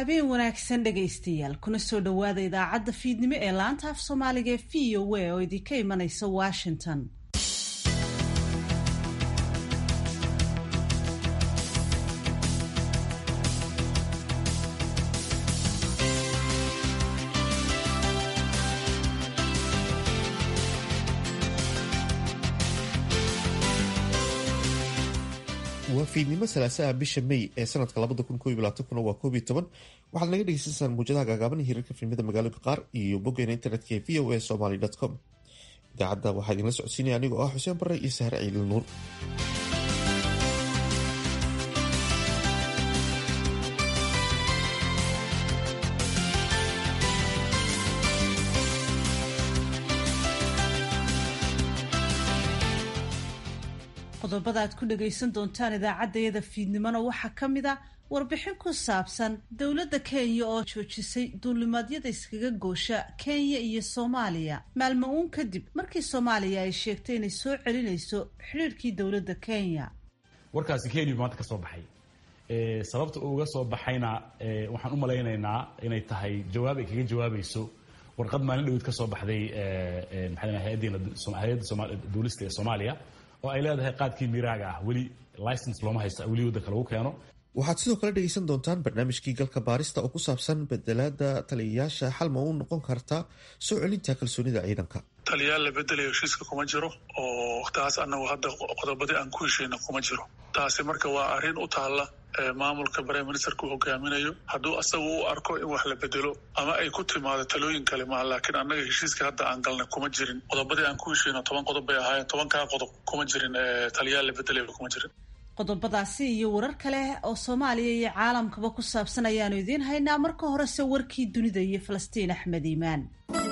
habeen wanaagsan dhegaystayaal kuna soo dhowaada idaacadda fiidnimo ee laanta af soomaaliga ee v o a oo idinka imanaysa washington waa fiidnimo salaasaha bisha may ee sanadka waa koob iyo toban waxaad naga dhegeysansaan muujadaha gaagaaban hirarka filimada magaalooyinka qaar iyo boggeena internetka ee v o a somaly com idaacadda waxaa idinla socodsiinaya anigoo ah xuseen bare iyo sahre ciidil nuur qodobada aad ku dhagaysan doontaan idaacaddayada fiidnimona waxaa ka mid a warbixin ku saabsan dowladda kenya oo joojisay duulimaadyada iskaga goosha kenya iyo soomaaliya maalmo uun kadib markii soomaaliya ay sheegtay inay soo celinayso xidhiirkii dowladda kenya warkaasi kenya maanta ka soo baxay sababta uga soo baxayna waxaan u malaynaynaa inay tahay jawaab ay kaga jawaabayso warqad maalin dhaweyd ka soo baxday hay-adda duulista ee soomaaliya oo ay leedahay qaadkii miraaga ah weli license looma haysta weli waddanka lagu keeno waxaad sidoo kale dhegeysan doontaan barnaamijkii galka baarista oo ku saabsan bedelaada taliyayaasha xal ma u noqon karta soo celinta kalsoonida ciidanka taliyaal la bedelayo heshiiska kuma jiro oo taas anagu hadda qodobadii aan ku heshayna kuma jiro taasi marka waa arrin u taalla maamulka prime ministerka uu hogaaminayo hadduu asagu u arko in wax la bedelo ama ay ku timaado talooyin kale maha laakiin annaga heshiiska hadda aan galnay kuma jirin qodobadii aan ku heshayno toban qodob bay ahaayeen tobankaa qodob kuma jirin taliyaal la bedelayo kuma jirin qodobadaasi iyo warar kale oo soomaaliya iyo caalamkaba ku saabsan ayaanu idiin haynaa marka horese warkii dunida iyo falastiin axmed iimaan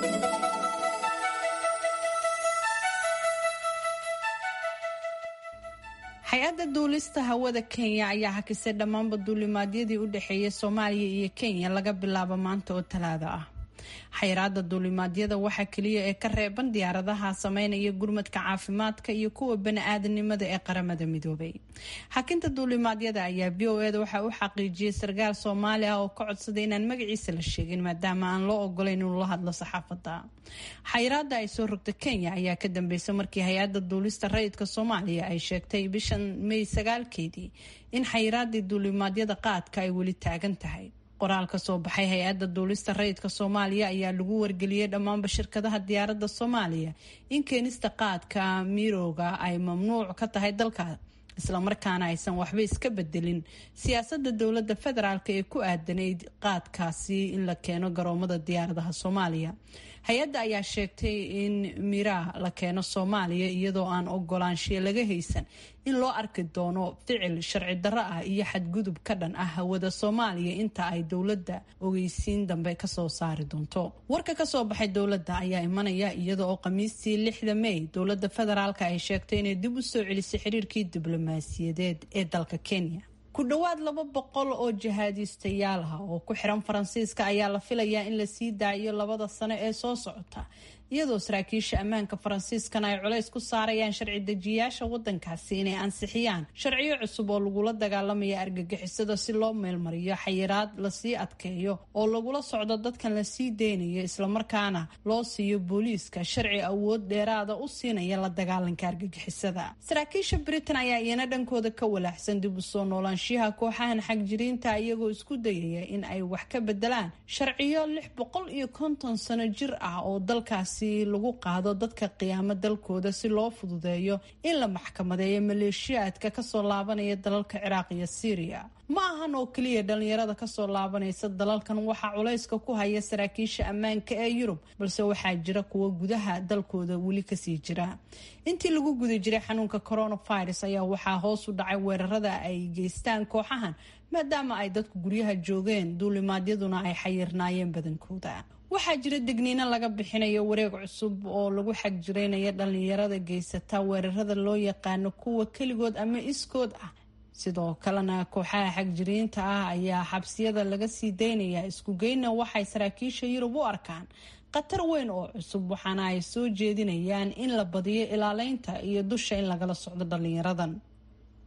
hay-adda duulista hawada kenya ayaa hakisay dhammaanba duulimaadyadii u dhexeeyay soomaaliya iyo kenya laga bilaabo maanta oo talaado ah xayiraada duulimaadyada waxaa keliya ee ka reeban diyaaradaha sameynaya gurmadka caafimaadka iyo kuwa bani-aadanimada ee qaramada midoobay xakinta duulimaadyada ayaa v o eda waxaa u xaqiijiyay sarkaal soomaali ah oo ka codsaday inaan magaciisa la sheegin maadaama aan loo ogolayn inuu la hadlo saxaafadda xayiraada ay soo rogta kenya ayaa ka dambeysay markii hay-adda duulista rayidka soomaaliya ay sheegtay bishan may sagaalkeedii in xayiraadii duulimaadyada qaadka ay weli taagan tahay qoraal ka soo baxay hay-adda duulista rayidka soomaaliya ayaa lagu wargeliyey dhammaanba shirkadaha diyaaradda soomaaliya in keenista qaadka mirooga ay mamnuuc ka tahay dalka islamarkaana aysan waxba iska bedelin siyaasadda dowladda federaalk ee ku aadanayd qaadkaasi in la keeno garoomada diyaaradaha soomaaliya hay-adda ayaa sheegtay in miraa la keeno soomaaliya iyadoo aan ogolaanshiya laga haysan in loo arki doono ficil sharci darro ah iyo xadgudub ka dhan ah hawada soomaaliya inta ay dowladda ogeysiin dambe kasoo saari doonto warka kasoo baxay dowladda ayaa imanaya iyada oo khamiistii lixda may dowladda federaalk ay sheegtay inay dib u soo celisay xiriirkii diblomaasiyadeed ee dalka kenya ku dhowaad laba boqol oo jihaadiistayaal ah oo ku xiran faransiiska ayaa la filayaa in la sii daayo labada sano ee soo socota iyadoo saraakiisha ammaanka faransiiskana ay culays ku saarayaan sharci dejiyaasha wadankaasi inay ansixiyaan sharciyo cusub oo lagula dagaalamaya argagixisada si loo meelmariyo xayiraad lasii adkeeyo oo lagula socdo dadkan lasii deynayo islamarkaana loo siiyo booliiska sharci awood dheeraada u siinaya la dagaalanka argagixisada saraakiisha britain ayaa iyana dhankooda ka walaaxsan dib u soo noolaanshiyaha kooxahan xagjiriinta iyagoo isku dayaya in ay wax ka bedelaan sharciyo lix boqol iyo konton sano jir ah oo dalkaas lagu qaado dadka qiyaamo dalkooda si loo fududeeyo in la maxkamadeeyo maleeshiyaadka kasoo laabanaya dalalka ciraaq iyo syriya ma ahan oo keliya dhalinyarada kasoo laabanaysa dalalkan waxaa culayska ku haya saraakiisha ammaanka ee yurub balse waxaa jira kuwa gudaha dalkooda weli kasii jira intii lagu guda jiray xanuunka coronavirus ayaa waxaa hoos u dhacay weerarada ay geystaan kooxahan maadaama ay dadku guryaha joogeen duulimaadyaduna ay xayirnaayeen badankooda waxaa jira degniino laga bixinayo wareeg cusub oo lagu xagjiraynaya dhalinyarada geysata weerarada loo yaqaano kuwa keligood ama iskood ah sidoo kalena kooxaha xagjiriinta ah ayaa xabsiyada laga sii daynaya isku geyna waxay saraakiisha yurub u arkaan khatar weyn oo cusub waxaana ay soo jeedinayaan in la badiyo ilaaleynta iyo dusha in lagala socdo dhalinyaradan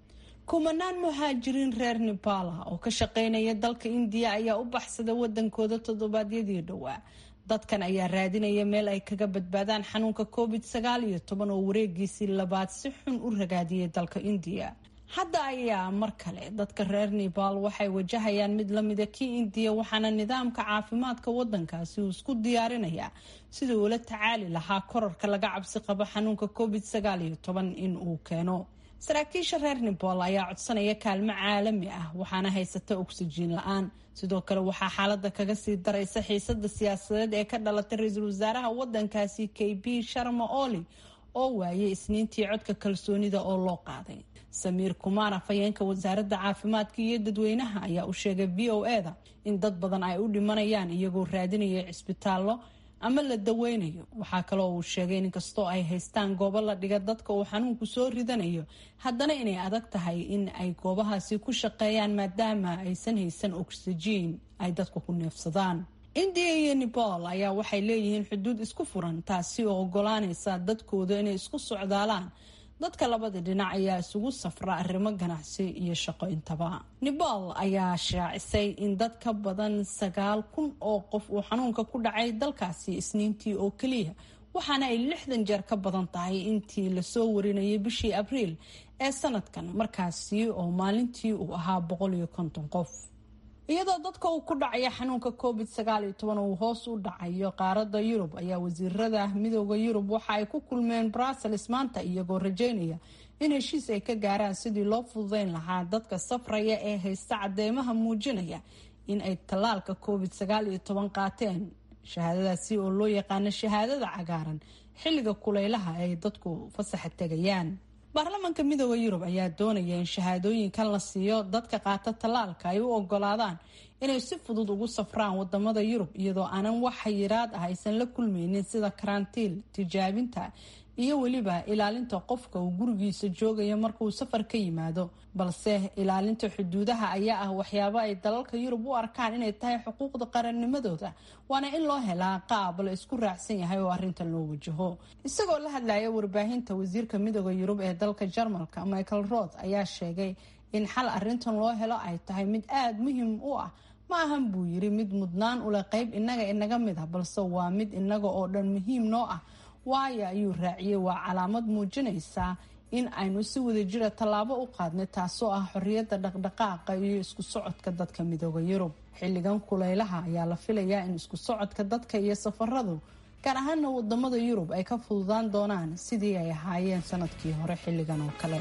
kumanaan muhaajiriin reer nebaala oo ka shaqeynaya dalka indiya ayaa u baxsada wadankooda toddobaadyadii dhowaa dadkan ayaa raadinaya meel ay kaga badbaadaan xanuunka covid sagaal iyo toban oo wareegiisii labaad si xun u ragaadiyay dalka indiya hadda ayaa mar kale dadka reer nebaal waxay wajahayaan mid lamida kii indiya waxaana nidaamka caafimaadka wadankaasi uu isku diyaarinayaa sidii uula tacaali lahaa korarka laga cabsi qabo xanuunka covid sagaal iyo toban in uu keeno saraakiisha reer nebal ayaa codsanaya kaalmo caalami ah waxaana haysata ogsijiin la-aan sidoo kale waxaa xaalada kaga sii daraysa xiisada siyaasadeed ee ka dhalatay ra-iisul wasaaraha wadankaasi k b sharma oli oo waayay isniintii codka kalsoonida oo loo qaaday samiir kumaar afhayeenka wasaaradda caafimaadka iyo dadweynaha ayaa u sheegay v o e da in dad badan ay u dhimanayaan iyagoo raadinaya cisbitaallo ama la daweynayo waxaa kaloo uu sheegay in inkastoo ay haystaan goobo la dhiga dadka uu xanuunku soo ridanayo haddana inay adag tahay in ay goobahaasi ku shaqeeyaan maadaama aysan haysan oksijiin ay dadku ku neefsadaan indiya iyo nebal ayaa waxay leeyihiin xuduud isku furan taasi oo ogolaanaysa dadkooda inay isku socdaalaan dadka labada dhinac ayaa isugu safra arrimo ganacsi iyo shaqo intaba nebal ayaa shaacisay in dad ka badan sagaal kun oo qof uu xanuunka ku dhacay dalkaasi isniintii oo keliya waxaana ay lixdan jeer ka badan tahay intii lasoo warinayay bishii abriil ee sanadkan markaasi oo maalintii uu ahaa boqol iyo konton qof iyadoo dadka uu ku dhacaya xanuunka covid sagaal iyo toban uu hoos u dhacayo qaarada yurub ayaa wasiirada midooda yurub waxa ay ku kulmeen brussels maanta iyagoo rajeynaya in heshiis ay ka gaaraan sidii loo fududeyn lahaa dadka safraya ee haysta cadeymaha muujinaya in ay tallaalka covid sagaal iyo toban qaateen shahaadadaasi oo loo yaqaano shahaadada cagaaran xilliga kuleylaha ay dadku fasaxa tegayaan baarlamaanka midooda yurub ayaa doonaya in shahaadooyinkan la siiyo dadka qaata tallaalka ay u ogolaadaan inay si fudud ugu safraan wadamada yurub iyadoo aanan wax xayiraad ah aysan la kulmeynin sida karantiil tijaabinta iyo weliba ilaalinta qofka uu gurigiisa joogayo markauu safar ka yimaado balse ilaalinta xuduudaha ayaa ah waxyaabo ay dalalka yurub u arkaan inay tahay xuquuqda qarannimadooda waana in loo helaa qaab la isku raacsan yahay oo arintan loo wajaho isagoo la hadlaya warbaahinta wasiirka midooda yurub ee dalka jarmalka michael roth ayaa sheegay in xal arintan loo helo ay tahay mid aada muhiim u ah ma ahan buu yiri mid mudnaan ule qeyb inaga inaga mid ah balse waa mid inaga oo dhan muhiim noo ah waayo ayuu raaciyey waa calaamad muujinaysa in aynu si wadajira tallaabo u qaadnay taasoo ah xorriyadda dhaqdhaqaaqa iyo isku socodka dadka midooda yurub xilligan kuleylaha ayaa la filayaa in isku socodka dadka iyo safaradu gaar ahaana wadamada yurub ay ka fududaan doonaan sidii ay ahaayeen sanadkii hore xilligan oo kale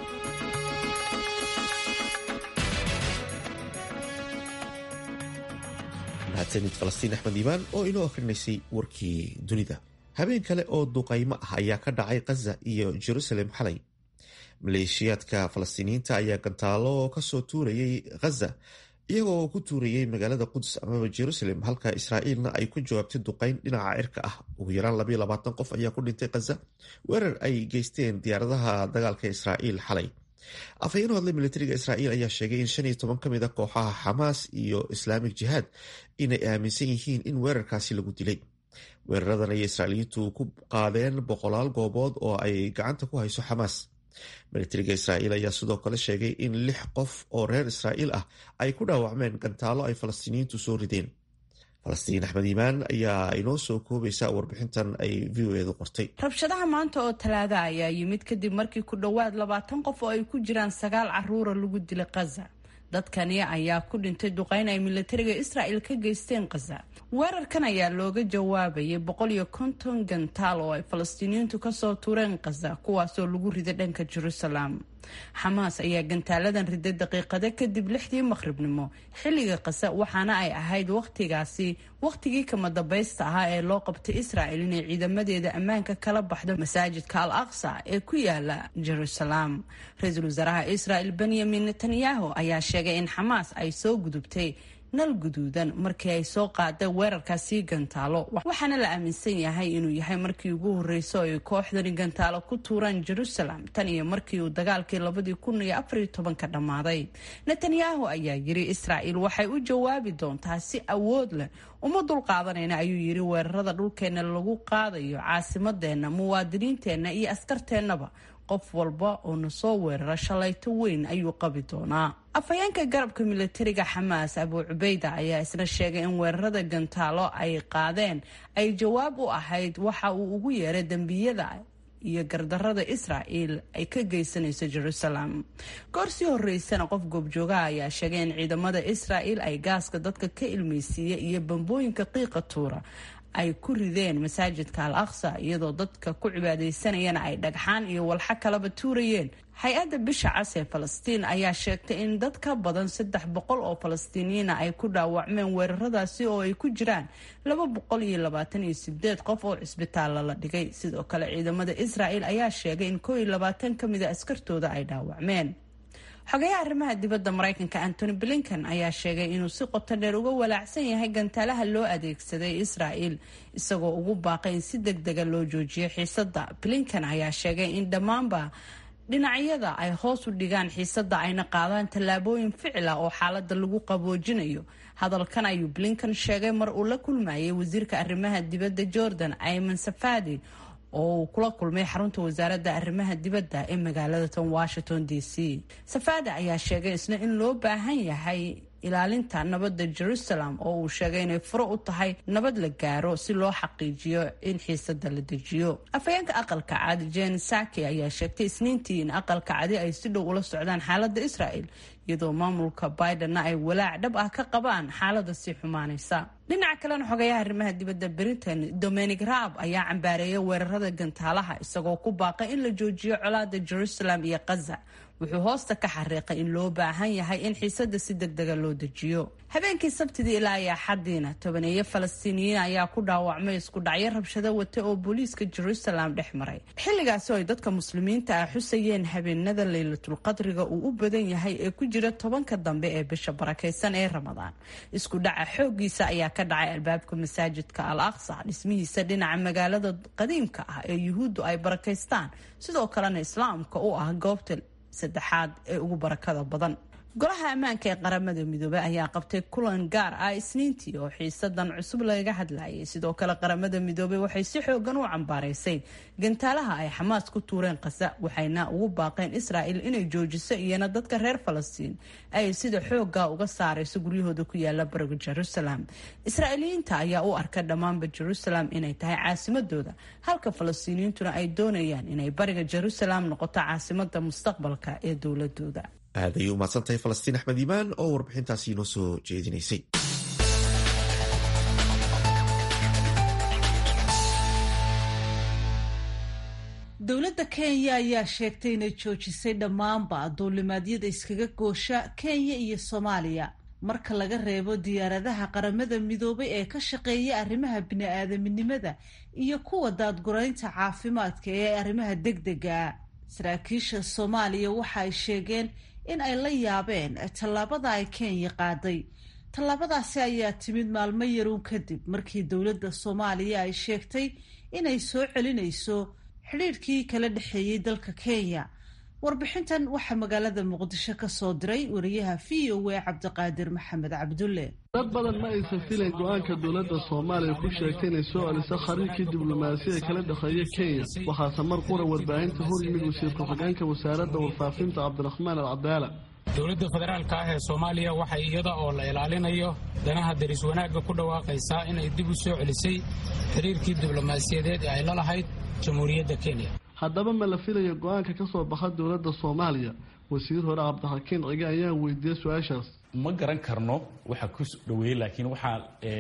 mahadsanid falastiin axmed iimaan oo inoo akrinaysay warkii dunida habeen kale oo duqaymo ah ayaa ka dhacay khaza iyo jerusalem xalay maleeshiyaadka falastiiniyiinta ayaa gantaalo kasoo tuurayay khaza iyagoo ku tuurayay magaalada quds amaba jerusalem halka israa'iilna ay ku jawaabtay duqayn dhinaca cirka ah ugu yaraan labayo labaatan qof ayaa ku dhintay khaza weerar ay geysteen diyaaradaha dagaalka israa'iil xalay afhayeen hadlay militariga israa'iil ayaa sheegay in shan iyo toban ka mid a kooxaha xamaas iyo islaamik jihaad inay aaminsan yihiin in weerarkaasi lagu dilay weeraradan ayay israa'iiliyiintu ku qaadeen boqolaal goobood oo ay gacanta ku hayso xamaas militariga israa'iil ayaa sidoo kale sheegay in lix qof oo reer israa'iil ah ay ku dhaawacmeen gantaalo ay falastiiniyiintu soo rideen falastiin axmed iimaan ayaa inoo soo koobaysa warbixintan ay v o edu qortay rabshadaha maanta oo talaada ayaa yimid kadib markii ku dhowaad labaatan qof oo ay ku jiraan sagaal caruura lagu dilay khaza dadkani ayaa ku dhintay duqeyn ay militariga israa'el ka geysteen khaza weerarkan ayaa looga jawaabayay boqol iyo konton gantaal oo ay falastiiniyiintu kasoo tuureen khaza kuwaasoo lagu riday dhanka jerusalem xamaas ayaa gantaaladan riday daqiiqado kadib lixdii maqhribnimo xilliga khaza waxaana ay ahayd wakhtigaasi wakhtigii kama dambaysta ahaa ee loo qabtay israa'el inay ciidamadeeda ammaanka kala baxdo masaajidka al aqsa ee ku yaala jerusalem ra-iisul wasaaraha israa'el benyamin netanyahu ayaa sheegay in xamaas ay soo gudubtay nal guduudan markii ay soo qaadeen weerarkaasi gantaalo waxaana la aaminsan yahay inuu yahay markii ugu horreysay oo ay kooxdani gantaalo ku tuuraan jerusalem tan iyo markii uu dagaalkii labadii kun iyo afariyo tobanka dhammaaday netanyahu ayaa yiri israa'il waxay u jawaabi doontaa si awood leh uma dulqaadanayna ayuu yiri weerarada dhulkeenna lagu qaadayo caasimadeenna muwaadiniinteenna iyo askarteennaba qof walba oo na soo weerara shalayto weyn ayuu qabi doonaa afhayeenka garabka milatariga xamaas abuu cubeyda ayaa isna sheegay in weerarada gantaalo ay qaadeen ay jawaab u ahayd waxa uu ugu yeeray dembiyada iyo gardarada israel ay ka geysanayso jerusalem goor sii horeysana qof goobjoogaha ayaa sheegay in ciidamada israel ay gaaska dadka ka ilmeysiiya iyo bambooyinka qiiqa tuura ay ku rideen masaajidka al aqsa iyadoo dadka ku cibaadeysanayana ay dhagxaan iyo walxo kalaba tuurayeen hay-adda bisha cas ee falastiin ayaa sheegtay in dad ka badan saddex boqol oo falastiiniyiina ay ku dhaawacmeen weeraradaasi oo ay ku jiraan laba boqol iyo labaatan iyo sideed qof oo cisbitaalla la dhigay sidoo kale ciidamada israel ayaa sheegay in koo iyo labaatan ka mida askartooda ay dhaawacmeen xogayaha arrimaha dibadda maraykanka antony blinken ayaa sheegay inuu si qoto dheer uga walaacsan yahay gantaalaha loo adeegsaday israel isagoo ugu baaqay in si deg dega loo joojiyo xiisada blinken ayaa sheegay in dhammaanba dhinacyada ay hoos u dhigaan xiisada ayna qaadaan tallaabooyin ficila oo xaalada lagu qaboojinayo hadalkan ayuu blinken sheegay mar uu la kulmayay wasiirka arrimaha dibadda jordan ayman safadi oo uu kula kulmay xarunta wasaaradda arrimaha dibadda ee magaalada tan washington d c safada ayaa sheegay isna in loo baahan yahay ilaalinta nabadda jerusalem oo uu sheegay inay furo u tahay nabad la gaaro si loo xaqiijiyo in xiisada la dejiyo afhayeenka aqalka cadi jen saki ayaa sheegtay isniintii in aqalka cadi ay si dhow ula socdaan xaalada israel iyadoo maamulka bidenna ay walaac dhab ah ka qabaan xaalada sii xumaanaysa dhinaca kalena xogayaha arrimaha dibadda britain dominic raab ayaa cambaareeyay weerarada gantaalaha isagoo ku baaqay in la joojiyo colaada jerusalem iyo kaza wuxuu hoosta ka xariiqay in loo baahan yahay in xiisada si deg dega loo dejiyo habeenkii sabtidii ilaa iyo axadiina tobaneeyo falastiiniyiin ayaa ku dhaawacmay isku dhacyo rabshado wata oo booliiska jerusalem dhex maray xilligaasi oo ay dadka muslimiinta ah xusayeen habeenada laylatulqadriga uu u badan yahay ee ku jira tobanka dambe ee bisha barakaysan ee ramadaan isku dhaca xoogiisa ayaa ka dhacay albaabka masaajidka al aqsa dhismihiisa dhinaca magaalada qadiimka ah ee yuhuuddu ay barakaystaan sidoo kalena islaamka u ah goobta saddexaad ee ugu barakada badan golaha ammaanka ee qaramada midoobey ayaa qabtay kulan gaar ah isniintii oo xiisadan cusub lagaga hadlayay sidoo kale qaramada midoobey waxay si xoogan u cambaaraysay gantaalaha ay xamaas ku tuureen kasa waxayna ugu baaqeen israel inay joojiso iyana dadka reer falastiin ay sida xooga uga saarayso guryahooda ku yaala bariga jerusalem israa'iiliyiinta ayaa u arka dhammaanba jerusalem inay tahay caasimadooda halka falastiiniyiintuna ay doonayaan inay bariga jerusalem noqoto caasimada mustaqbalka ee dowladooda aad ayay u mahadsantahay falastiin axmed iimaan oo warbixintaasi inoo soo jeedinaysay dowladda kenya ayaa sheegtay inay joojisay dhammaanba duulimaadyada iskaga goosha kenya iyo soomaaliya marka laga reebo diyaaradaha qaramada midoobay ee ka shaqeeya arrimaha bini-aadaminimada iyo kuwa daadguraynta caafimaadka ee arrimaha degdega saraakiisha soomaaliya waxa ay sheegeen in ay la yaabeen tallaabada ay kenya qaaday tallaabadaasi ayaa timid maalmo yaruun kadib markii dowladda soomaaliya ay sheegtay inay soo celinayso xidhiidhkii kala dhexeeyey dalka kenya warbixintan waxaa magaalada muqdisho ka soo diray wariyaha v o a cabdiqaadir maxamed cabdulle dad badan ma aysan filayn go-aanka dowladda soomaaliya ku sheegtay inay soo celiso khariirkii diblomaasiya kala dhexeeya kenya waxaase mar qura warbaahinta hor yimid wasiir ku-xigeenka wasaaradda warfaafinta cabdiraxmaan alcadaala dowladda federaalka ah ee soomaaliya waxay iyada oo la ilaalinayo danaha daris wanaagga ku dhawaaqaysaa inay dib u soo celisay xiriirkii diblomaasiyadeed ee ay la lahayd jamhuuriyadda kenya haddaba ma la filaya go-aanka ka soo baxa dowladda soomaaliya wasiir hore cabdixakiin cige ayaa weydiiyey su-aashaas ma garan karno waxa ku dhaweeyey laakiin waxaa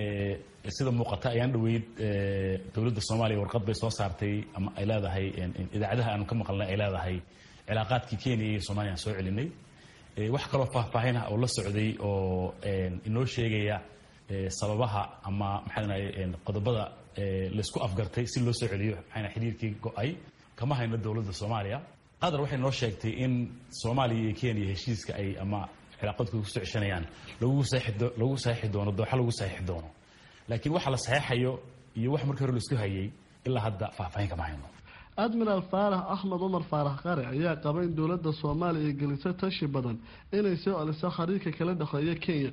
sida muuqata ayaan dhaweyd dowladda soomaaliya warqad bay soo saartay ama ay leedahay idaacadaha aanu ka maqalnay ay leedahay cilaaqaadkii kenya iyo soomaliya aan soo celinay wax kaloo faahfaahin ah oo la socday oo inoo sheegaya sababaha ama maxaa qodobada laysku afgartay si loo soo celiyo maxaa xiriirkii go-ay kama hayno dowladda soomaaliya qatar waxay noo sheegtay in soomaaliya iyo kenya heshiiska ay ama cilaaqadku kusoo ceshanayaan lagu lagu saxiixi doono dooxa lagu saxiixi doono laakiin waxa la saxeexayo iyo wax markii hore laisku hayay ilaa hadda faahfaahin kama hayno admiraal faarax axmed cumar faarax qare ayaa qaba in dowladda soomaaliya ay gelisay tashi badan inay soo celiso khariirka kala dhexeeya kenya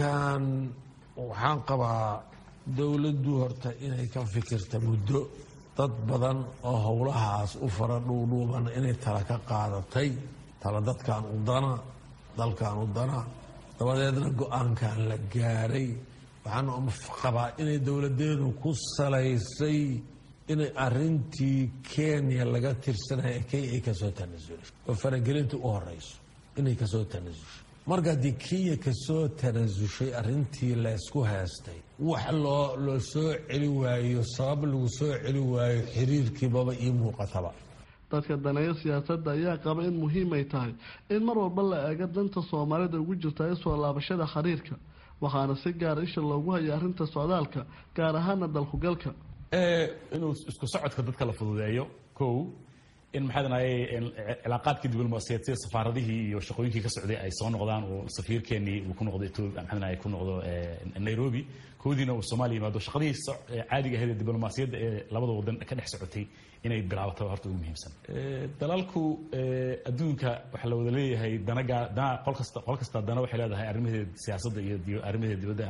xiriirkan waxaan qabaa dowladdu horta inay ka fikirta muddo dad badan oo howlahaas u fara dhuudhuuban inay tala ka qaadatay tala dadkan u dana dalkan u dana dabadeedna go-aankan la gaaray waxaan qabaa inay dowladeedu ku salaysay inay arintii kenya laga tirsanaya kenya ay kasoo tanasulay oo faragelinta u horeyso inay kasoo tanasushay marka haddii kenya kasoo tanasushay arintii laysku heestay wax loo loo soo celi waayo sabab lagu soo celi waayo xiriirkiibaba ii muuqataba dadka daneeya siyaasadda ayaa qaba in muhiimay tahay in mar walba la eego danta soomaalida ugu jirta ee soo laabashada xiriirka waxaana si gaara isha loogu haya arrinta socdaalka gaar ahaana dalkugalka inuu isku socodka dadka la fududeeyo kow in maxaa danaye cilaaqaadkii diblomaasiyaed sida safaaradihii iyo shaqooyinkii ka socday ay soo noqdaan oo safiirkeenii uu ku noqdo etoobiya maxaa danaye ku noqdo nairobi koodiina uu soomaaliya yimaado shaqadihii caadiga ahayd ee diblomaasiyadda ee labada wadan ka dhex socotay inay bilaabato horta ugu muhiimsan dalalku adduunka waxaa la wada leeyahay danaga dana qol kasta qol kasta dana waxay leedahay arrimaheeda siyaasadda iyo arrimaheeda dibadda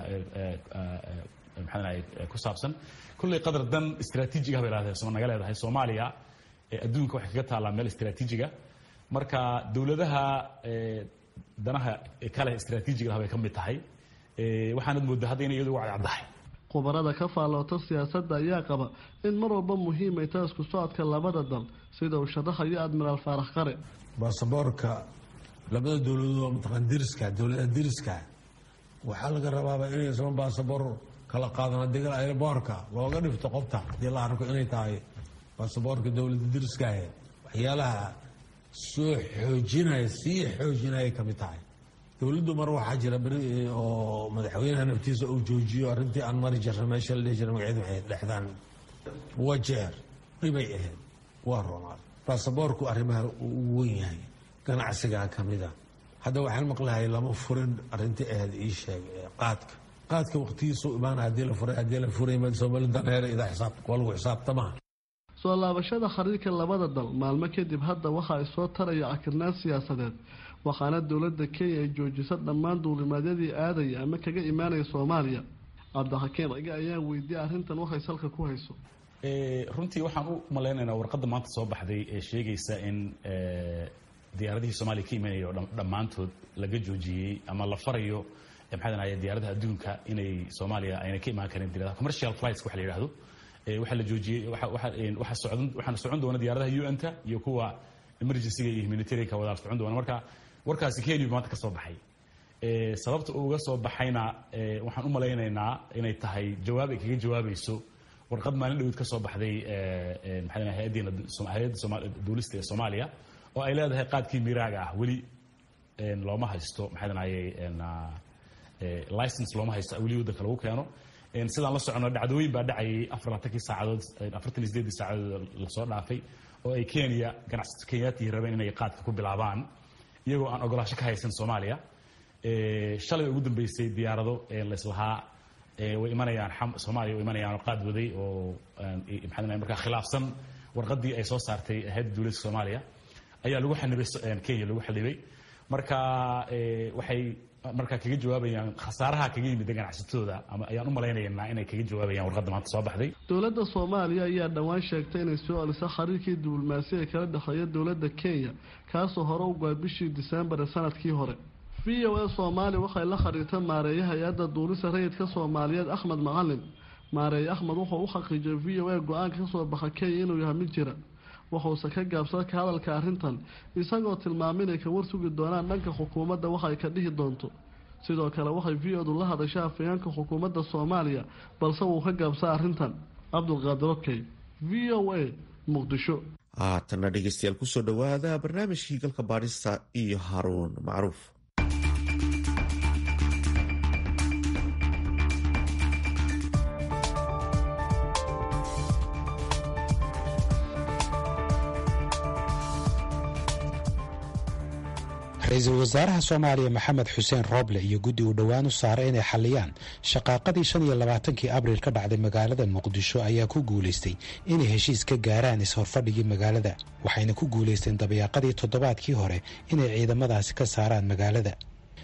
maxaa danaye ku saabsan kulley qadar dan istaraatiijiga bay leedahay naga leedahay soomaaliya adduunka waxay kaga taallaa meel istaraatiijiga marka dowladaha danaha kale istaraatiijiga ah bay ka mid tahay waxaanad moodaa hadda inay iyadu uga cadcaddahay khubarada ka faalloota siyaasadda ayaa qaba in mar walba muhiimay tahay isku socodka labada dal sida uu sharaxayo admiraal faarax qare baasaboorka labada dowladood oo mataqaan diriska dowladaha diriska waxaa laga rabaaba inaysan baasaboor kala qaadan haddii airboorka looga dhifto qobta haddii la arko inay tahay baasaboorka dowladda diriskaahe waxyaalaha soo xoojinaya sii xoojinaya ka mid tahay dowladdu mar waxaa jira beri oo madaxweynaha naftiisa uu joojiyo arrintii aan mari jirna meesha la dhihi jira magaceedu waxay dhexdaan wajeer dhibay ahayd waa roonaaday baasaboorku arrimaha uu wen yahay ganacsigaa ka mida hadda waxaan maqlahay lama furin arrintii ahayd ii sheeg qaadka qaadka waqtigiisuu imaana haddii la furay haddii la furay somali daneere idaa xisaab waa lagu xisaabtamaa soo laabashada xiriirka labada dal maalmo kadib hadda waxa ay soo taraya cakirnaan siyaasadeed waxaana dowladda kenya ay joojisa dhammaan duulimaadyadii aadaya ama kaga imaanaya soomaaliya cabdixakiin rage ayaa weydiiyey arrintan waxay salka ku hayso runtii waxaan u malaynaynaa warqadda maanta soo baxday ee sheegaysa in diyaaradihii soomaaliya ka imanaya oo dhammaantood laga joojiyey ama la farayo maxaa danaye diyaaradaha adduunka inay soomaaliya ayna ka imaan karin diyaaradaha commercial flights waxa la yidhahdo waxaa la joojiyey waxaana socon doona diyaaradaha un-ta iyo kuwa emergencyga iyo humanitarianka wadaal socon doona marka warkaasi kenya maanta ka soo baxay sababta uga soo baxayna waxaan u malaynaynaa inay tahay jawaab ay kaga jawaabayso warqad maalin dhaweyd ka soo baxday maxaa hay-addeena hay-adda duulista ee soomaaliya oo ay leedahay qaadkii miraaga ah weli looma haysto maxaa danaye license looma haysto weli waddanka lagu keeno sidaan la socono dhacdooyin baa dhacayay afarlatankii saacadood afartan iyo sideedii saacadood lasoo dhaafay oo ay kenya ganacsato kenyaatihi rabeen inay qaadka ku bilaabaan iyagoo aan ogolaasho ka haysan soomaaliya shalay ugu dambeysay diyaarado laislahaa way imanayaan soomaaliya way imanayaan oo qaad waday oo maxaa markaa khilaafsan warqaddii ay soo saartay hayadda dowladda soomaaliya ayaa lagu xanibay kenya lagu xanibay marka waxay markaa kaga jawaabayaan khasaaraha kaga yimid ganacsatooda ama ayaan u malaynaynaa inay kaga jawaabayaan warqadda maanta soo baxday dowladda soomaaliya ayaa dhowaan sheegtay inay soo celiso xiriirkii diblomaasi ee kala dhexeeya dowladda kenya kaasoo hore u goay bishii diseembar ee sanadkii hore v o a soomaaliya waxay la xiriirtay maareeya hay-adda duulisa rayidka soomaaliyeed axmed macalin maareeye axmed wuxuu u xaqiijiyay v o a go-aanka kasoo baxa kenya inuu yahay mid jira wuxuuse ka gaabsada ka hadalka arrintan isagoo tilmaamay inay ka warsugi doonaan dhanka xukuumadda waxay ka dhihi doonto sidoo kale waxay v odu la hadashay afayeenka xukuumadda soomaaliya balse wuu ka gaabsaa arrintan cabdulqaadir okey v o a muqdisho haatanna dhegeystayaal kusoo dhowaada barnaamijkii galka baadhista iyo haruun macruuf ra-iisul wasaaraha soomaaliya maxamed xuseen rooble iyo guddi uu dhowaan u saaray inay xalliyaan shaqaaqadii shan iyo labaatankii abriil ka dhacday magaalada muqdisho ayaa ku guulaystay inay heshiis ka gaaraan is-horfadhigii magaalada waxayna ku guulaysteen dabayaaqadii toddobaadkii hore inay ciidamadaasi ka saaraan magaalada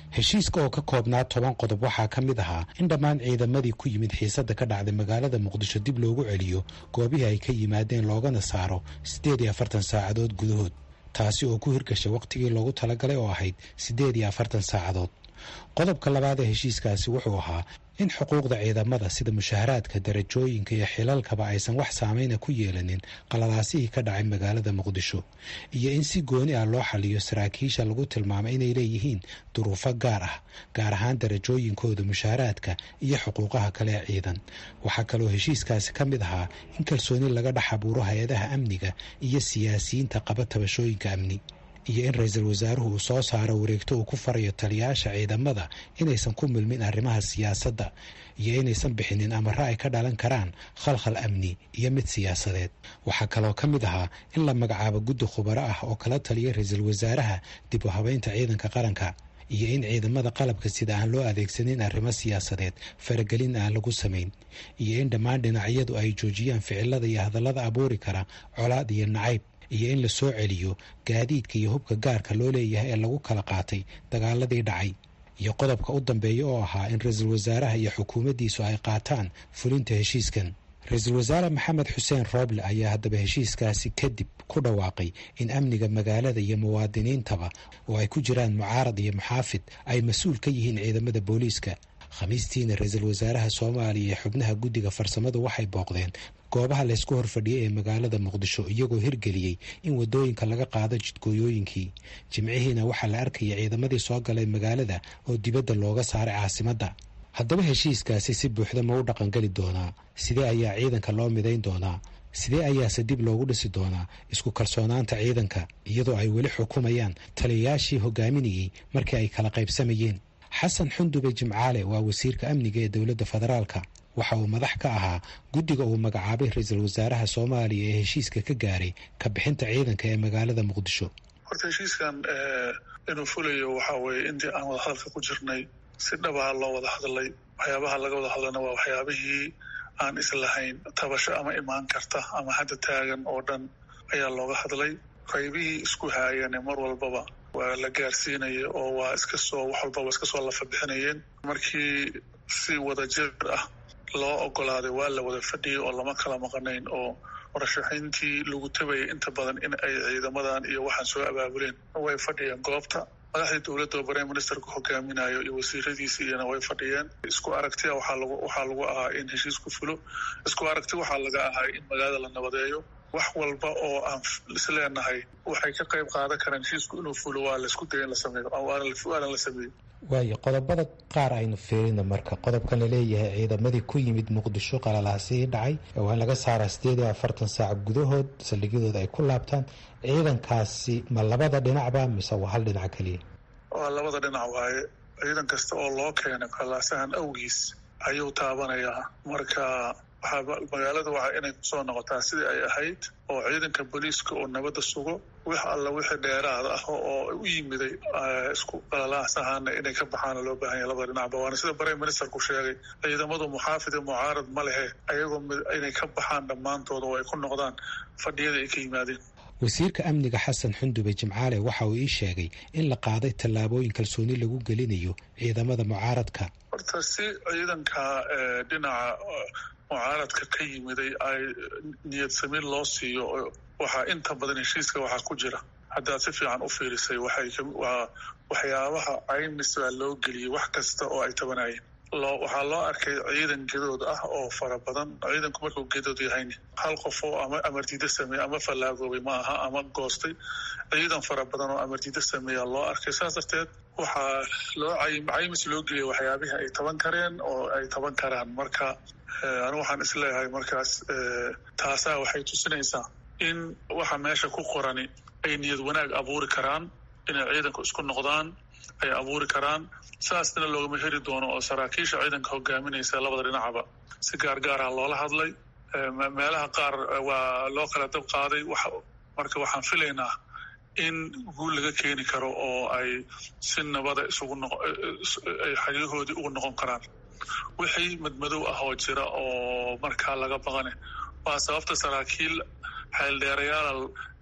heshiiska oo ka koobnaa toban qodob waxaa ka mid ahaa in dhammaan ciidamadii ku yimid xiisadda ka dhacday magaalada muqdisho dib loogu celiyo goobihii ay ka yimaadeen loogana saaro siddeed iyo afartan saacadood gudahood taasi oo ku hirgashay wakhtigii loogu talagalay oo ahayd siddeed iyo afartan saacadood qodobka labaad ee heshiiskaasi wuxuu ahaa in xuquuqda ciidamada sida mushaharaadka darajooyinka iyo xilalkaba aysan wax saameyna ku yeelanin qalalaasihii ka dhacay magaalada muqdisho iyo in si gooni ah loo xaliyo saraakiisha lagu tilmaamay inay leeyihiin duruufo gaar ah gaar ahaan darajooyinkooda mushaharaadka iyo xuquuqaha kale ee ciidan waxaa kaloo heshiiskaasi ka mid ahaa in kalsooni laga dhex abuuro hay-adaha amniga iyo siyaasiyiinta qaba tabashooyinka amni iyo in ra-iisul wasaaruhu uu soo saaro wareegto uu ku farayo taliyayaasha ciidamada inaysan ku milmin arrimaha siyaasadda iyo inaysan bixinin amaro ay ka dhalan karaan khalkhal amni iyo mid siyaasadeed waxaa kaloo ka mid ahaa in la magacaabo guddi khubaro ah oo kala taliya ra-iisul wasaaraha dib u habeynta ciidanka qaranka iyo in ciidamada qalabka sida aan loo adeegsanin arrimo siyaasadeed faragelin aan lagu samayn iyo in dhammaan dhinacyadu ay joojiyaan ficilada iyo hadallada abuuri kara colaad iyo nacayb iyo in la soo celiyo gaadiidka iyo hubka gaarka loo leeyahay ee lagu kala qaatay dagaaladii dhacay iyo qodobka u dambeeya oo ahaa in ra-iisul wasaaraha iyo xukuumaddiisu ay qaataan fulinta heshiiskan ra-iisul wasaare maxamed xuseen rooble ayaa haddaba heshiiskaasi kadib ku dhawaaqay in amniga magaalada iyo muwaadiniintaba oo ay ku jiraan mucaarad iyo muxaafid ay mas-uul ka yihiin ciidamada booliiska khamiistiina ra-iisul wasaaraha soomaaliya iyo xubnaha guddiga farsamadu waxay booqdeen goobaha laysku horfadhiyay ee magaalada muqdisho iyagoo hirgeliyey in wadooyinka laga qaado jidgooyooyinkii jimcihiina waxaa la arkaya ciidamadii soo galay magaalada oo dibadda looga saaray caasimadda haddaba heshiiskaasi si buuxda ma u dhaqangeli doonaa sidee ayaa ciidanka loo midayn doonaa sidee ayaase dib loogu dhisi doonaa isku kalsoonaanta ciidanka iyadoo ay weli xukumayaan taliyayaashii hogaaminayey markii ay kala qaybsamayeen xasan xundube jimcaale waa wasiirka amniga ee dowladda federaalka waxa uu madax ka ahaa guddiga uu magacaabay ra-iisul wasaaraha soomaaliya ee heshiiska ka gaaray ka bixinta ciidanka ee magaalada muqdisho horta heshiiskan inuu fulayo waxaa weeye intii aan wada hadalka ku jirnay si dhabaa loo wada hadlay waxyaabaha laga wada hadlana waa waxyaabihii aan islahayn tabasho ama imaan karta ama hadda taagan oo dhan ayaa looga hadlay qaybihii isku haayane mar walbaba waa la gaarsiinaya oo waa iska soo wax walbaba iska soo lafa bixinayeen markii si wada jir ah loo ogolaaday waa la wada fadhiyay oo lama kala maqanayn oo warashaxayntii lagu tabayay inta badan in ay ciidamadan iyo waxaan soo abaabuleen way fadhiyeen goobta madaxdii dowladda oo prime ministerku hogaaminayo iyo wasiiradiisi iyana way fadhiyeen isku aragtia waxaa lagu waxaa lagu ahaa in heshiisku fulo isku aragti waxaa laga ahaa in magaalada la nabadeeyo wax walba oo aan isleenahay waxay ka qayb qaadan karaan heshiisku inuu fulo waa laisku daya in la sameeyo waana la sameeyey waayo qodobada qaar aynu fiirina marka qodobkan laleeyahay ciidamadii ku yimid muqdisho qalalaasihii dhacay waa in laga saaraa siddeed iyo afartan saac gudahood saldhigyadooda ay ku laabtaan ciidankaasi ma labada dhinacba mise waa hal dhinac keliya waa labada dhinac waaye ciidan kasta oo loo keenay qalaasahan awgiis ayuu taabanayaa marka waxaa magaalada waa inay kusoo noqotaa sidii ay ahayd oo ciidanka booliiska oo nabadda sugo wix alla wixii dheeraad ah oo u yimiday isku qalalaahsahaana inay ka baxaana loo baahanya labada dhinacba waana sida prime ministerku sheegay ciidamadu muxaafid iyo mucaarad ma lehe ayagoo inay ka baxaan dhammaantooda oo ay ku noqdaan fadhiyada ay ka yimaadeen wasiirka amniga xasan xundube jimcaale waxa uu ii sheegay in la qaaday tallaabooyin kalsooni lagu gelinayo ciidamada mucaaradka horta si ciidanka dhinaca mucaaradka ka yimiday ay niyad samiin loo siiyo waxaa inta badan heshiiska waxaa ku jira haddaad si fiican u fiirisay waxaywaa waxyaabaha caymis baa loo geliyey wax kasta oo ay tabanayeen loo waxaa loo arkay ciidan gedood ah oo fara badan ciidanku markuu gedood yahayn hal qof oo ama amardiida sameeye ama fallaagoobay ma aha ama goostay ciidan fara badan oo amardiida sameeya loo arkay saas darteed waxaa loo caymis loo geliyay waxyaabihii ay taban kareen oo ay taban karaan marka anigu waxaan isleeyahay markaas taasaa waxay tusinaysaa in waxa meesha ku qorani ay niyad wanaag abuuri karaan inay ciidanku isku noqdaan ay abuuri karaan saasna loogama heri doono oo saraakiisha ciidanka hogaaminaysa labada dhinacaba si gaargaara loola hadlay meelaha qaar waa loo kala dab qaaday marka waxaan filaynaa in guul laga keeni karo oo ay si nabada isugu ay xeryahoodii ugu noqon karaan wixii madmadow ah oo jira oo markaa laga baqane waa sababta saraakiil xeeldheerayaala